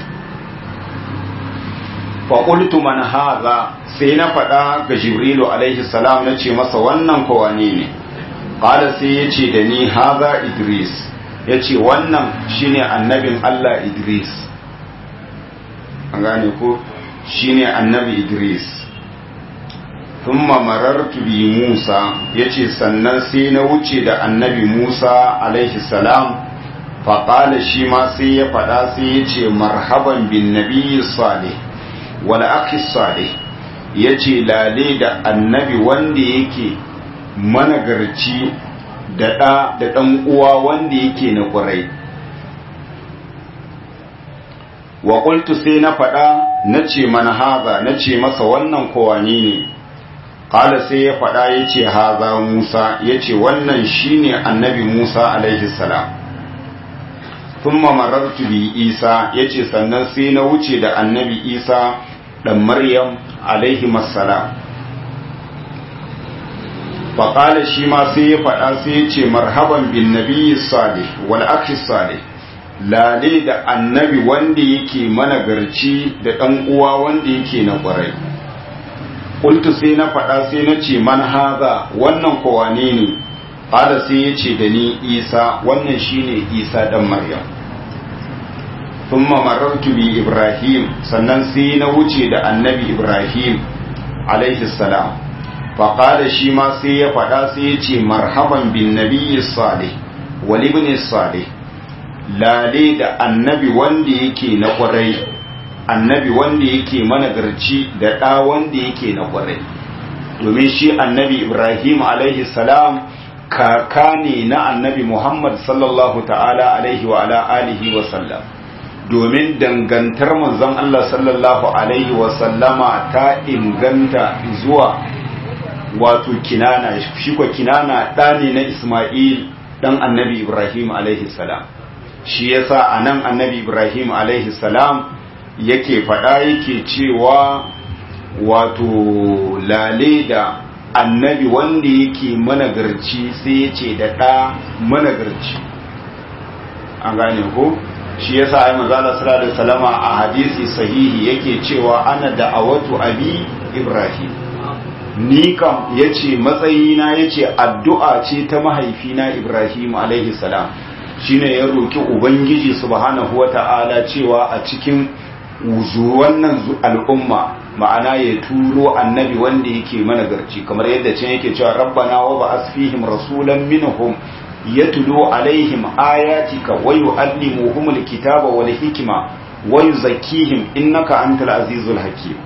fa qultu man hadha sai na faɗa ga jibrilu alaihi salam nace masa wannan ko wane ne qala sai yace da ni hadha idris yace wannan shine annabin Allah idris an gane ko shine annabi idris thumma marartu bi musa yace sannan sai na wuce da annabi musa alaihi salam faƙala shi ma sai ya faɗa sai ya ce marhaban bin nabiyyi salih wal akhi salih yace lale da annabi wanda yake managarci da ɗa da ɗan uwa wanda yake na ƙwarai wa qultu sai na faɗa na ce mana haza na ce masa wannan kowani ne qala sai ya faɗa ya ce haza musa ya ce wannan shine annabi musa alaihi salam thumma marartu bi isa ya ce sannan sai na wuce da annabi isa ɗan maryam alaihi salam faƙala shi ma sai ya faɗa sai ya ce marhaban bin nabiyyi salih wal akhi salih lale da annabi wanda yake managarci da ɗan uwa wanda yake na ƙwarai ƙultu sai na faɗa sai na ce man haza wannan kowane ne ƙada sai ya ce da ni isa wannan shine isa ɗan maryam thumma marartu bi ibrahim sannan sai na wuce da annabi ibrahim alaihi salam faƙada shi ma sai ya faɗa sai ya ce marhaban bin nabiyyi salih wal ibn salih lale da annabi wanda yake na kwarai annabi wanda yake managarci da ɗa wanda yake na kwarai domin shi annabi ibrahim alaihi salam kaka ne na annabi muhammad sallallahu ta'ala alaihi wa ala alihi wa sallam domin dangantar manzon Allah sallallahu alaihi wa sallama ta inganta zuwa wato kinana shi ko kinana ɗa ne na isma'il ɗan annabi ibrahim alaihi salam shi yasa a nan annabi ibrahim alaihi salam yake faɗa yake cewa wato lale da annabi wanda yake managarci sai ya ce da ɗa managarci an gane ko shi yasa ai manzala sallallahu alaihi wasallama a hadisi sahihi yake cewa ana da'awatu abi ibrahim ni kam yace matsayina yace addu'a ce ta mahaifina ibrahim alaihi salam shine ya roki ubangiji subhanahu wata'ala cewa a cikin wannan al'umma ma'ana ya turo annabi wanda yake managarci kamar yadda can yake cewa rabbana wa ba'as fihim rasulan minhum yatlu alaihim ayatika wa yu'allimuhum alkitaba wal hikma wa yuzakkihim innaka antal azizul hakim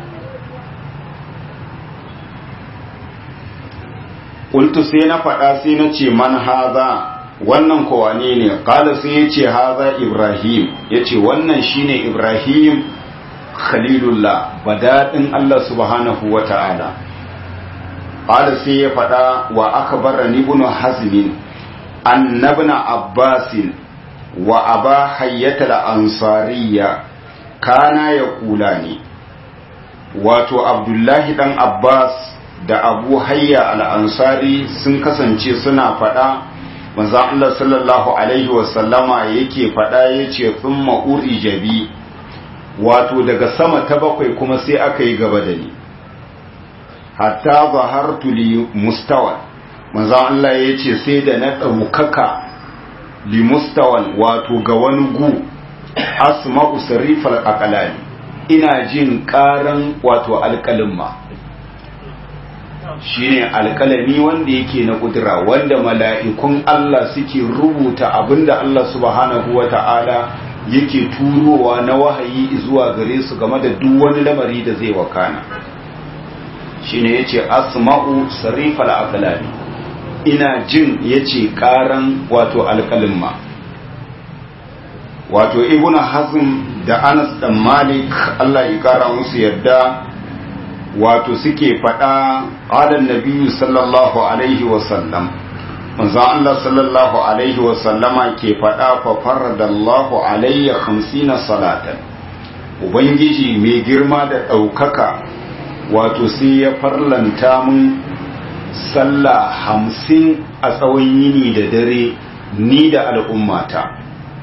qultu sai na faɗa sai na ce man haza wannan kowane ne kala sai ya ce haza ibrahim ya ce wannan shine ibrahim khalilullah badaɗin allah subhanahu wa ta'ala kala sai ya faɗa wa aka bara ibnu hazmin annabna abbasin wa aba hayyata ansariya kana ya kula ne wato abdullahi dan abbas da abu hayya al-ansari sun kasance suna faɗa manzo Allah sallallahu alaihi wasallama yake faɗa yace thumma jabi wato daga sama ta bakwai kuma sai aka yi gaba da ni hatta zahartu li mustawan manzo Allah yace sai da na ɗaukaka li mustawan wato ga wani gu asma'u sarifal aqlali ina jin ƙaran wato alƙalimma shine alkalami wanda yake na kudura wanda mala'ikun Allah suke rubuta abinda Allah subhanahu wa ta'ala yake turowa na wahayi zuwa gare su game da duk wani lamari da zai wakana shine yace asma'u sarifal aqlami ina jin yace karan wato alƙalin ma wato ibnu hazm da anas dan malik Allah ya kara musu yadda wato suke faɗa ƙalan nabiyu sallallahu alaihi wasallam manzo Allah sallallahu alaihi wasallama ke faɗa fa faradallahu alayya khamsina salatan ubangiji mai girma da ɗaukaka wato sai ya farlanta mun sallah hamsin a tsawon yini da dare ni da al'ummata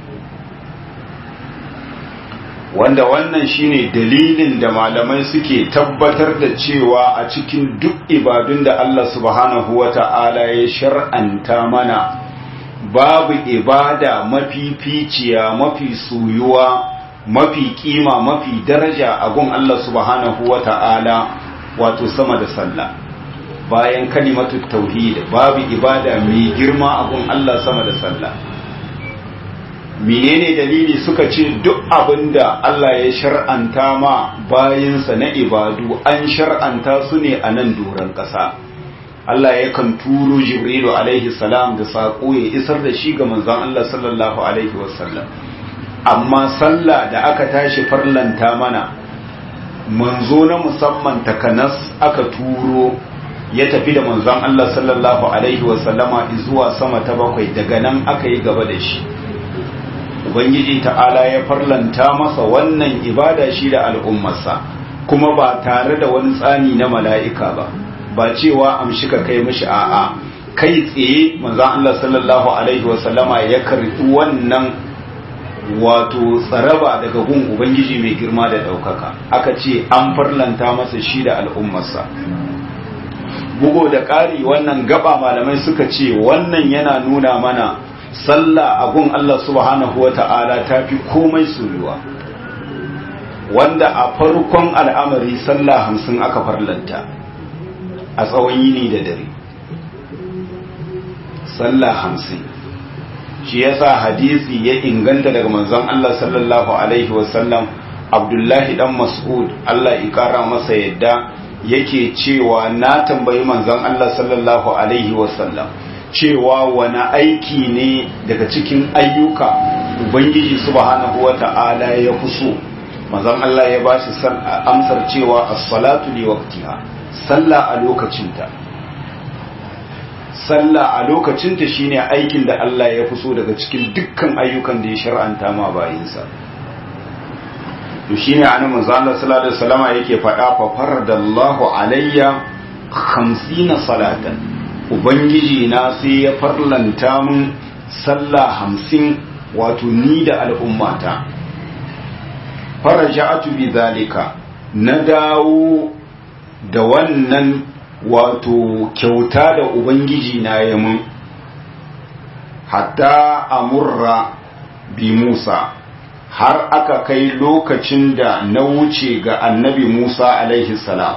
wanda wannan shine dalilin da malamai suke tabbatar da cewa a cikin duk ibadun da Allah subhanahu wata'ala ya shar'anta mana babu ibada mafificiya mafi soyuwa mafi kima mafi daraja a gun Allah subhanahu wata'ala wato sama da sallah bayan kalimatu tauhid babu ibada mai girma a gun Allah sama da sallah menene dalili suka ce duk abinda Allah ya shar'anta ma bayinsa na ibadu an shar'anta su ne a nan doron ƙasa Allah yakan turo Jibrilu alaihi salam da saƙo ya isar da shi ga manzon Allah sallallahu alaihi wasallam amma sallah da aka tashi farlanta mana manzo na musamman takanas aka turo ya tafi da manzon Allah sallallahu alaihi wasallama zuwa sama ta bakwai daga nan aka yi gaba da shi ubangiji ta'ala ya farlanta masa wannan ibada shi da al'ummarsa kuma ba tare da wani tsani na mala'ika ba ba cewa amshi ka kai mishi a'a kai tsaye manzon Allah sallallahu alaihi wasallama ya karɓi wannan wato tsaraba daga gun ubangiji mai girma da ɗaukaka aka ce an farlanta masa shi da al'ummarsa bugo da ƙari wannan gaba malamai suka ce wannan yana nuna mana sallah a gun Allah subhanahu wa ta'ala ta fi komai soyuwa wanda a farkon al'amari sallah hamsin aka farlanta a tsawon yini da dare sallah hamsin shi yasa hadisi ya inganta daga manzon Allah sallallahu alaihi wasallam abdullahi dan mas'ud Allah ya kara masa yadda yake cewa na tambayi manzon Allah sallallahu alaihi wasallam cewa wani aiki ne daga cikin ayyuka ubangiji subhanahu wata'ala ya fi so manzon Allah ya bashi amsar cewa as-salatu li waqtiha sallah a lokacinta sallah a lokacinta shine aikin da Allah ya fi so daga cikin dukkan ayyukan da ya shar'anta ma bayinsa to shine annabi manzo Allah sallallahu alaihi wasallama yake faɗa fa faradallahu alayya 50 salatan ubangiji na sai ya farlanta mun sallah hamsin wato ni da al'ummata faraja'atu bi zalika na dawo da wannan wato kyauta da ubangiji na ya mun hatta amurra bi Musa har aka kai lokacin da na wuce ga annabi Musa alaihi salam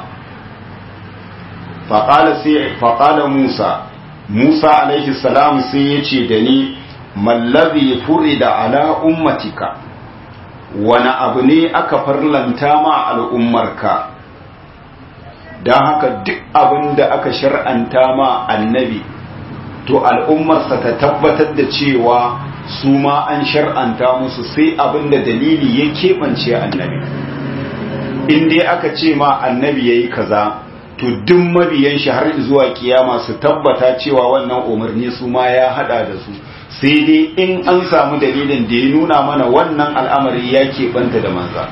faƙala Musa Musa alaihi salam sai ya ce da ni mallabi furi da ala ummatika wani abu ne aka farlanta ma al'ummarka don haka duk abin da aka shar'anta ma annabi to al'ummarsa ta tabbatar da cewa su ma an shar'anta musu sai abin da dalili ya keɓance annabi in dai aka ce ma annabi ya yi kaza to duk mabiyan shi har zuwa kiyama su tabbata cewa wannan umarni su ma ya hada da su sai dai in an samu dalilin da ya nuna mana wannan al'amari ya keɓanta da manza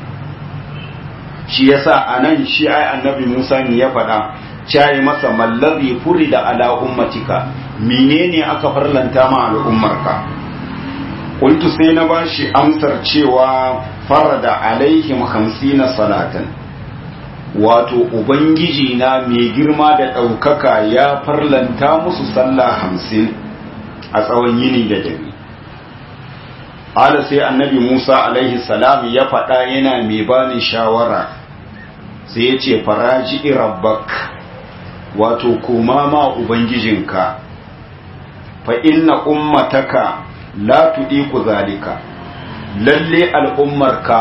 shi yasa a nan shi ai annabi musa ne ya faɗa cayi masa mallazi furi da ala ummatika menene aka farlanta ma al'ummarka kuntu sai na bashi amsar cewa farada alaihim hamsina salatan wato ubangiji na mai girma da ɗaukaka ya farlanta musu sallah hamsin a tsawon yini da dare ala sai annabi musa alaihi salam ya faɗa yana mai bani shawara sai ya ce faraji rabbak wato koma ma ubangijinka fa inna ummataka la tudiku zalika lalle al'ummarka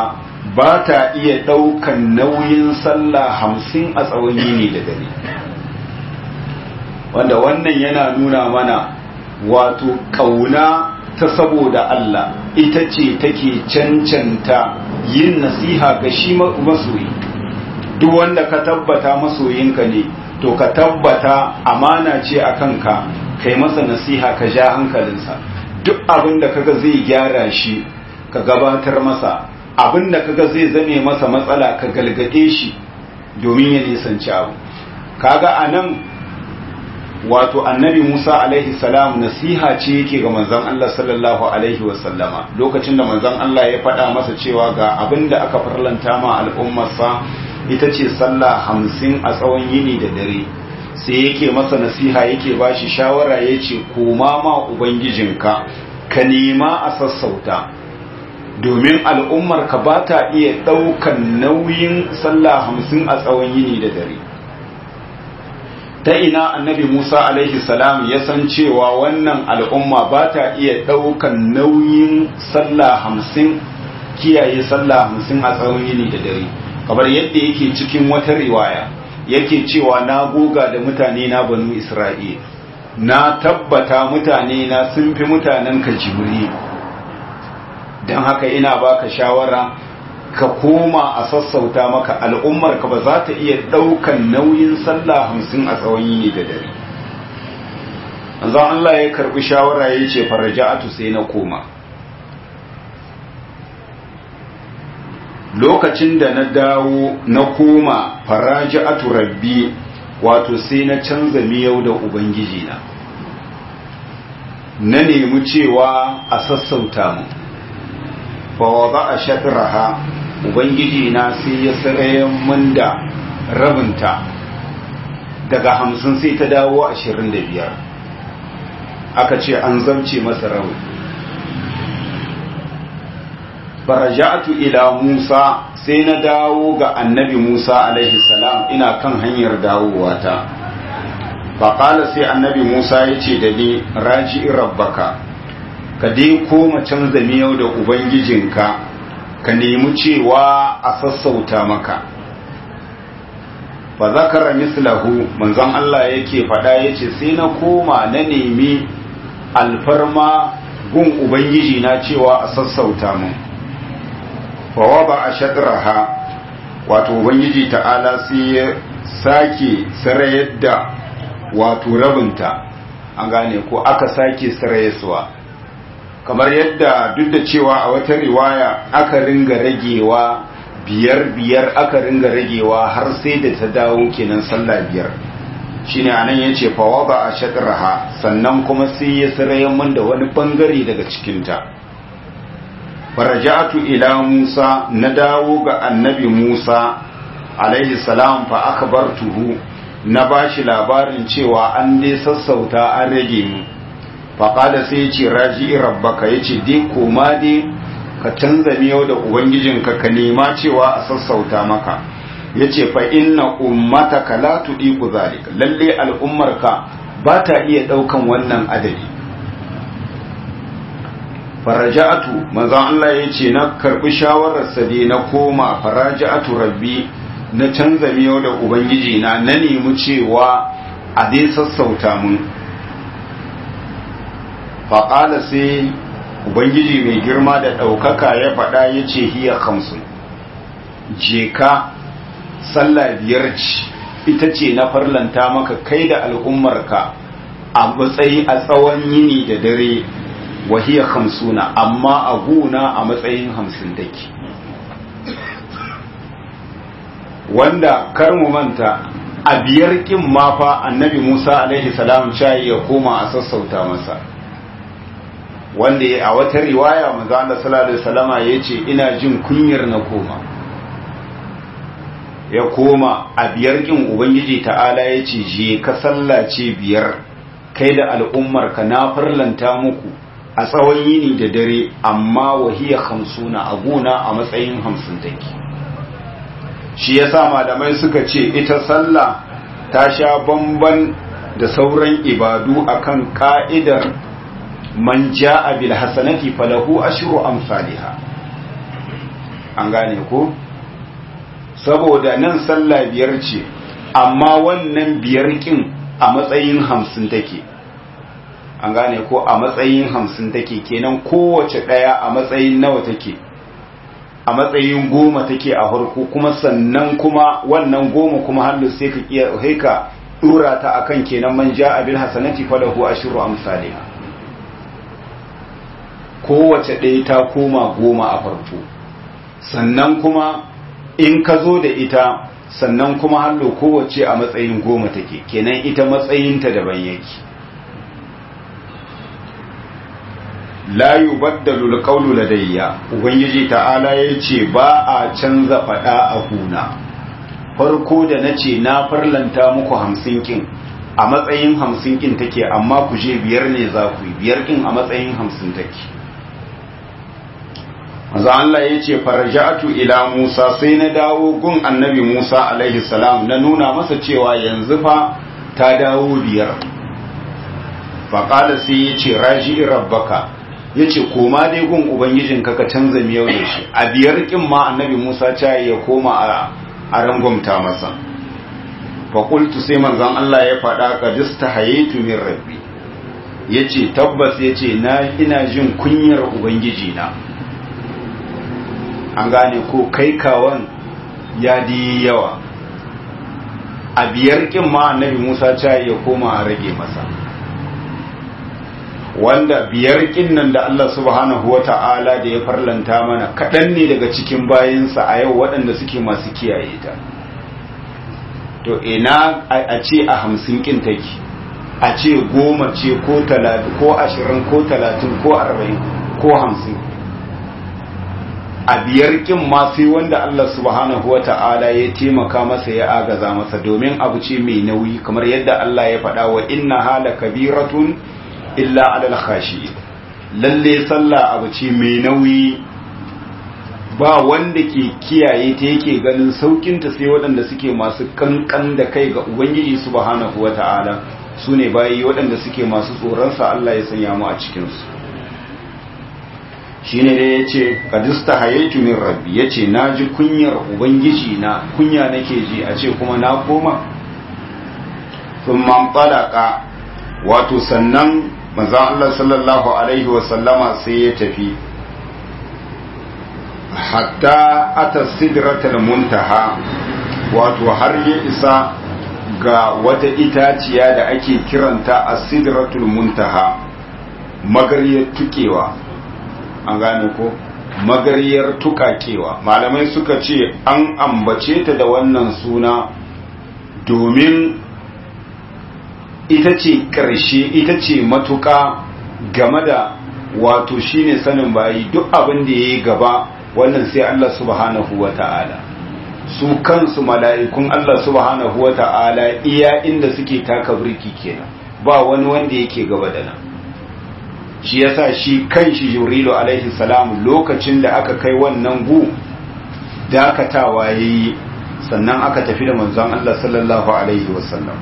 ba ta iya ɗaukan nauyin sallah hamsin a tsawon yini da dare wanda wannan yana nuna mana wato ƙauna ta saboda Allah ita ce take cancanta yin nasiha ga shi masoyi duk wanda ka tabbata masoyinka ne to ka tabbata amana ce a kanka kai masa nasiha ka ja hankalinsa duk abin da kaga zai gyara shi ka gabatar masa abin da kaga zai zame masa matsala ka galgade shi domin ya nisanci abu kaga anan wato annabi Musa alaihi salam nasiha ce yake ga manzon Allah sallallahu alaihi wasallama lokacin da manzon Allah ya faɗa masa cewa ga abin da aka farlanta ma al'ummarsa ita ce sallah hamsin a tsawon yini da dare sai yake masa nasiha yake ba shi shawara ya ce koma ma ubangijinka ka nema a sassauta domin al'ummar ka ba ta iya ɗaukan nauyin sallah hamsin a tsawon yini da dare ta ina annabi musa alaihi salam ya san cewa wannan al'umma ba ta iya ɗaukan nauyin sallah hamsin kiyaye sallah hamsin a tsawon yini da dare kamar yadda yake cikin wata riwaya yake cewa na goga da mutane na banu isra'il na tabbata mutane na sun fi mutanen ka jibri don haka ina baka shawara ka koma a sassauta maka al'ummar ka ba za ta iya ɗaukan nauyin sallah hamsin a tsawon yini da dare zan Allah ya karɓi shawara ya ce faraja'atu sai na koma lokacin da na dawo na koma faraja'atu rabbi wato sai na canza miyau da ubangiji na na nemi cewa a sassauta mu fa wada a shatraha ubangiji na sai ya sarayen mun da rabinta daga hamsin sai ta dawo ashirin da biyar aka ce an zamce masa rabin faraja'atu ila Musa sai na dawo ga annabi Musa alaihi salam ina kan hanyar dawowa ta faƙala sai annabi Musa ya ce da ni raji rabbaka ka dai koma canza miyau da ubangijinka ka nemi cewa a sassauta maka fa zakara mislahu manzon Allah yake faɗa yace sai na koma na nemi alfarma gun ubangiji na cewa a sassauta mun fawaba a shadraha wato ubangiji ta'ala sai ya sake sarayar da wato rabinta an gane ko aka sake sarayarsuwa kamar yadda duk da cewa a wata riwaya aka ringa ragewa biyar biyar aka ringa ragewa har sai da ta dawo kenan sallah biyar shine anan yace fawaba a shadraha sannan kuma sai ya sarayar mun da wani bangare daga cikinta faraja'atu ila Musa na dawo ga annabi Musa alaihi salam fa akhbartuhu na bashi labarin cewa an dai sassauta an rage mu fa qala sai yace raji'i rabbaka yace dai koma dai ka canza miyau da ubangijinka ka nema cewa a sassauta maka yace fa inna ummataka la tudiku zalika lalle al'ummarka ba ta iya daukan wannan adadi faraja'atu manzon Allah ya ce na karbi shawararsa dai na koma faraja'atu rabbi na canza miyau da ubangiji na na nemi cewa a dai sassauta mun faƙala sai ubangiji mai girma da ɗaukaka ya faɗa ya ce hiya kamsun je ka sallah biyar ce ita ce na farlanta maka kai da al'ummarka a matsayi a tsawon yini da dare wahiya hamsuna amma a guna a matsayin hamsin take wanda kar mu manta a biyar kin ma fa annabi Musa alaihi salam shayi ya koma a sassauta masa wanda a wata riwaya manzo Allah sallallahu alaihi wasallama yace ina jin kunyar na koma ya koma a biyar kin ubangiji ta'ala yace je ka sallace biyar kai da al'ummar ka na farlanta muku a tsawon yini da dare amma wahiya hamsuna a gona a matsayin hamsin take shi yasa malamai suka ce ita sallah ta sha bamban da sauran ibadu akan ka'idar man ja'a bil hasanati falahu ashru amsalha an gane ko saboda nan sallah biyar ce amma wannan biyar kin a matsayin hamsin take an gane ko a matsayin hamsin take kenan kowace ɗaya a matsayin nawa take a matsayin goma take a harko kuma sannan kuma wannan goma kuma hannu sai ka iya haika dura ta akan kenan man ja abil hasanati falahu ashru amsalha kowace ɗaya ta koma goma a farko sannan kuma in ka zo da ita sannan kuma hallo kowace a matsayin goma take kenan ita matsayinta daban yake la yubaddalu alqawlu ladayya ubangiji ta'ala yace ba a canza fada a huna farko da nace na farlanta muku hamsin kin a matsayin hamsin kin take amma ku je biyar ne za ku yi biyar kin a matsayin hamsin take manzo Allah yace farja'atu ila Musa sai na dawo gun annabi Musa alaihi salam na nuna masa cewa yanzu fa ta dawo biyar faqala sai yace raji'i rabbaka ya ce koma dai gun ubangijinka ka canza miyau da shi a biyar kin ma annabi musa ta ya koma a rangwamta masa faƙultu sai manzon Allah ya faɗa ka dista hayaitu min rabbi ya ce tabbas ya ce ina jin kunyar ubangijina an gane ko kai kawan ya di yawa a biyar kin ma annabi musa ta ya koma a rage masa wanda biyar kinnan da Allah subhanahu wa ta'ala da ya farlanta mana kaɗan ne daga cikin bayansa a yau waɗanda suke masu kiyaye ta to ina a ce a hamsin kin take a ce goma ce ko talatin ko ashirin ko talatin ko arba'in ko hamsin a biyar kin ma sai wanda Allah subhanahu wa ta'ala ya taimaka masa ya agaza masa domin abu ce mai nauyi kamar yadda Allah ya faɗa wa inna hala kabiratun illa alal khashi lalle sallah abu ce mai nauyi ba wanda ke kiyaye ta yake ganin saukinta sai waɗanda suke masu kankan da kai ga ubangiji subhanahu wata'ala su ne bayi waɗanda suke masu tsoronsa Allah ya sanya mu a cikinsu shi ne dai ya ce kadista hayaitu min rabbi ya ce na ji kunyar ubangiji na kunya nake ji a ce kuma na koma sun man wato sannan manzon Allah sallallahu alaihi wasallama sai ya tafi hatta ata sidratul muntaha wato har ya isa ga wata itaciya da ake kiranta a sidratul muntaha magariyar tukewa an gane ko magariyar tukakewa malamai suka ce an ambace ta da wannan suna domin ita ce ƙarshe ita ce matuƙa game da wato shine sanin bayi duk abin da ya yi gaba wannan sai Allah subhanahu wa ta'ala su kansu mala'ikun Allah subhanahu wa ta'ala iya inda suke taka birki kenan ba wani wanda yake gaba da nan shi yasa shi kan shi jibrilu alaihi salam lokacin da aka kai wannan gu dakatawa yayi sannan aka tafi da manzon Allah sallallahu alaihi wasallam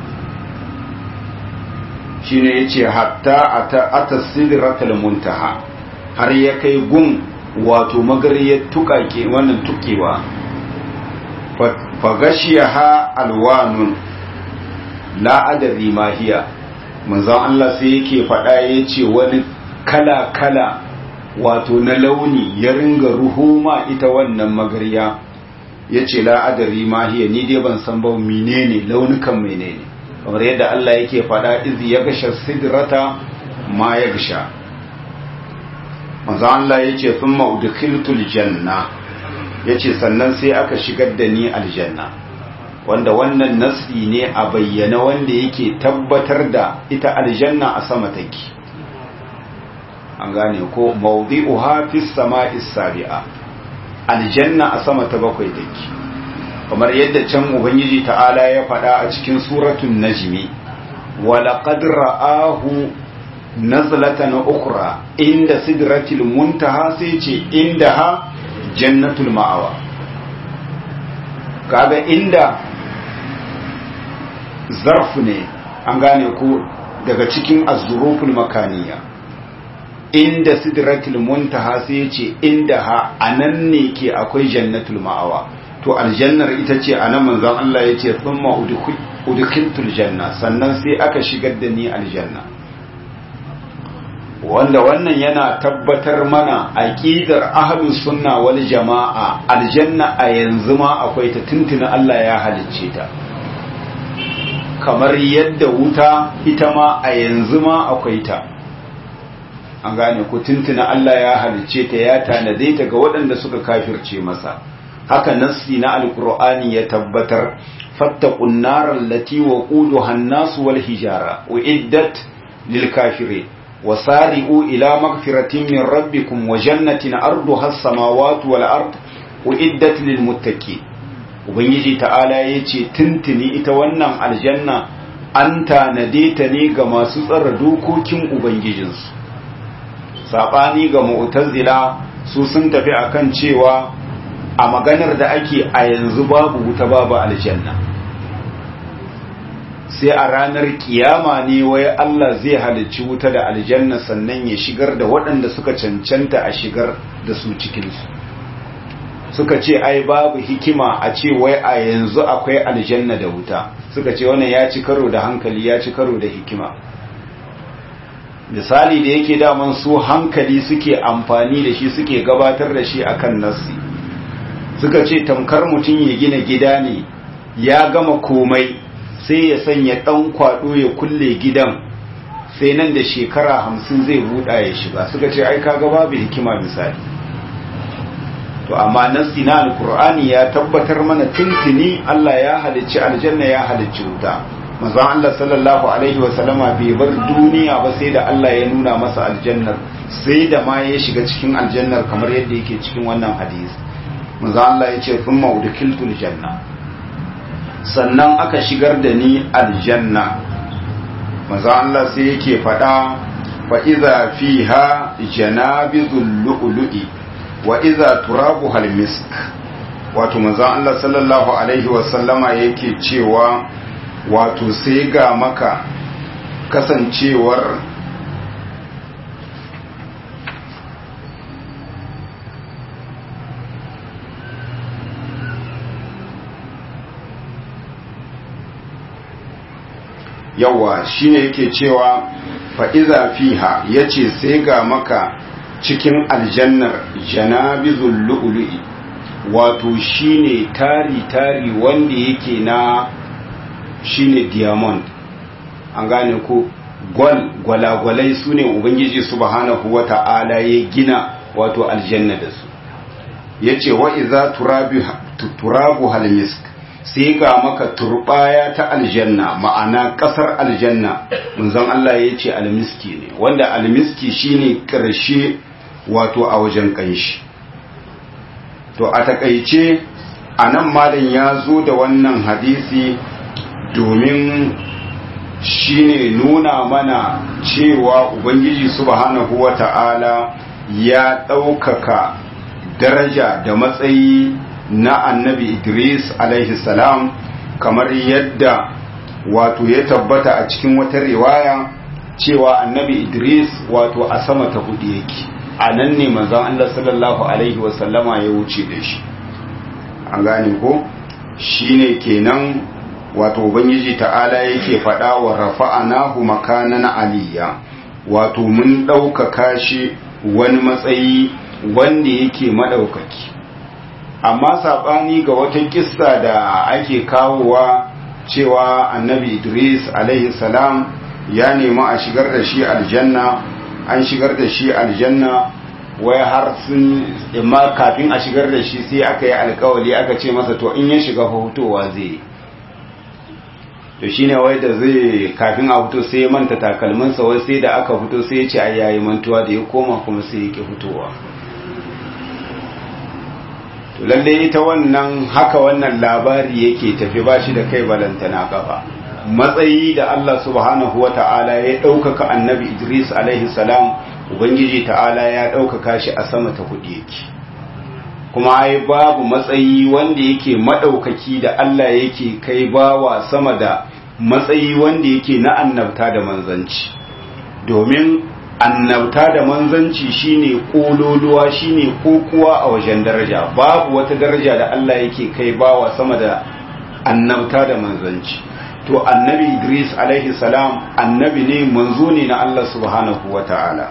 shine yace hatta ata ata sidratul muntaha har ya kai gun wato magariyar tukake wannan tukewa fa gashiyaha alwanun la adri ma hiya manzon Allah sai yake faɗa yace wani kala kala wato na launi ya ringa ruhuma ita wannan magariya yace la adri ma hiya ni dai ban san ba menene launukan menene kamar yadda Allah yake faɗa izi ya gasha sidrata ma ya gasha manzo Allah yace thumma udkhiltul janna yace sannan sai aka shigar da ni aljanna wanda wannan nasi ne a bayyana wanda yake tabbatar da ita aljanna a sama take an gane ko mawdi'uha fis sama'is sabi'a aljanna a sama ta bakwai take kamar yadda can ubangiji ta'ala ya faɗa a cikin suratun najmi walaqad ra'ahu nazlatan ukhra inda sidratil muntaha sai ce indaha jannatul ma'awa kaga inda zarf ne an gane ko daga cikin az-zuruful makaniya inda sidratul muntaha sai ya ce inda ha anan ne ke akwai jannatul ma'awa to aljannar ita ce anan manzon Allah ya ce thumma udkhiltul janna sannan sai aka shigar da ni aljanna wanda wannan yana tabbatar mana aqidar ahlus sunna wal jamaa aljanna a yanzu ma akwai ta tuntuna Allah ya halicce ta kamar yadda wuta ita ma a yanzu ma akwai ta an gane ku tuntuna Allah ya halicce ta ya tanade ta ga waɗanda suka kafirce masa haka nassi na alqur'ani ya tabbatar fattaqun nar allati waquduha an-nas wal hijara uiddat lil kafirin وسارئوا إلى مغفرة من ربكم وجنة أرضها السماوات والأرض وإدت للمتقين ubangiji ta'ala ya ce tuntuni ita wannan aljanna an tanade ta ne ga masu tsara dokokin ubangijinsu saɓani ga mu'tazila su sun tafi akan cewa a maganar da ake a yanzu babu wuta babu aljanna sai a ranar kiyama ne wai Allah zai halicci wuta da aljanna sannan ya shigar da waɗanda suka cancanta a shigar da su cikinsu suka ce ai babu hikima a ce wai a yanzu akwai aljanna da wuta suka ce wannan ya ci karo da hankali ya ci karo da hikima misali da yake daman su hankali suke amfani da shi suke gabatar da shi akan nassi suka ce tamkar mutum ya gina gida ne ya gama komai sai ya sanya ɗan kwaɗo ya kulle gidan sai nan da shekara hamsin zai buɗa ya shiga suka ce ai kaga babu hikima misali to amma nassi na alkur'ani ya tabbatar mana tuntuni Allah ya halicci aljanna ya halicci wuta manzon Allah sallallahu alaihi wa sallama bai bar duniya ba sai da Allah ya nuna masa aljannar sai da ma ya shiga cikin aljannar kamar yadda yake cikin wannan hadisi manzon Allah ya ce thumma udkhiltul janna sannan aka shigar da ni aljanna maza Allah sai yake faɗa fa iza fiha janabizul lu'lu'i wa iza turabu hal misk wato maza Allah sallallahu alaihi wa sallama yake cewa wato sai ga maka kasancewar yawa shine yake cewa fa'iza fiha ya ce sai ga maka cikin aljannar janabizul lu'lu'i wato shine tari-tari wanda yake na shine diamond an gane ko gwal gwalagwalai su ne ubangiji subhanahu wa ta'ala ya gina wato aljanna da su ya ce wa'iza turabu halmisk sai ga maka turbaya ta aljanna ma'ana kasar aljanna munzon Allah ya ce almiski ne wanda almiski shine karshe wato a wajen kanshi to a takaice a nan malam ya zo da wannan hadisi domin shine nuna mana cewa ubangiji subhanahu wata'ala ya ɗaukaka daraja da matsayi na annabi Idris alaihi salam kamar yadda wato ya tabbata a cikin wata riwaya cewa annabi Idris wato a sama ta hudu yake a nan ne manzon Allah sallallahu alaihi wasallama ya wuce da shi an gane ko shine kenan wato ubangiji ta'ala yake faɗa wa rafa'anahu makanan aliyya wato mun ɗaukaka shi wani matsayi wanda yake maɗaukaki amma saɓani ga wata kissa da ake kawowa cewa annabi idris alaihi salam ya nemi a shigar da shi aljanna an shigar da shi aljanna wai har sun imma kafin a shigar da shi sai aka yi alkawali aka ce masa to in ya shiga hutowa zai to shine wai da zai kafin a fito sai ya manta takalminsa wai sai da aka fito sai ya ce ai yayi mantuwa da ya koma kuma sai ya ki fitowa to lalle ita wannan haka wannan labari yake tafi ba shi da kai balantana kafa matsayi da Allah subhanahu wa ta'ala ya ɗaukaka annabi Idris alaihi salam Ubangiji ta'ala ya ɗaukaka shi a sama ta kuɗi yake kuma ai babu matsayi wanda yake maɗaukaki da Allah yake kai bawa sama da matsayi wanda yake na annabta da manzanci domin annabta da manzanci shine kololuwa shine kokuwa a wajen daraja babu wata daraja da Allah yake kai bawa sama da annabta da manzanci to annabi Idris alaihi salam annabi ne manzo ne na Allah subhanahu wata'ala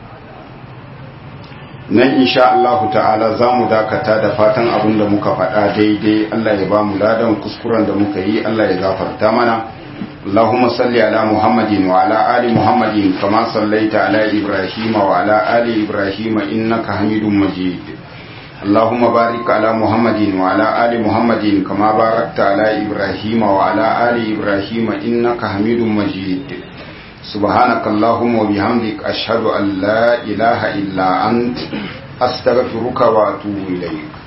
nan insha Allah ta'ala za mu dakata da fatan abin da muka faɗa daidai Allah ya ba mu ladan kuskuren da muka yi Allah ya gafarta mana اللهم صل على محمد وعلى آل محمد كما صليت على إبراهيم وعلى آل إبراهيم إنك حميد مجيد اللهم بارك على محمد وعلى آل محمد كما باركت على إبراهيم وعلى آل إبراهيم إنك حميد مجيد سبحانك اللهم وبحمدك أشهد أن لا إله إلا أنت أستغفرك وأتوب إليك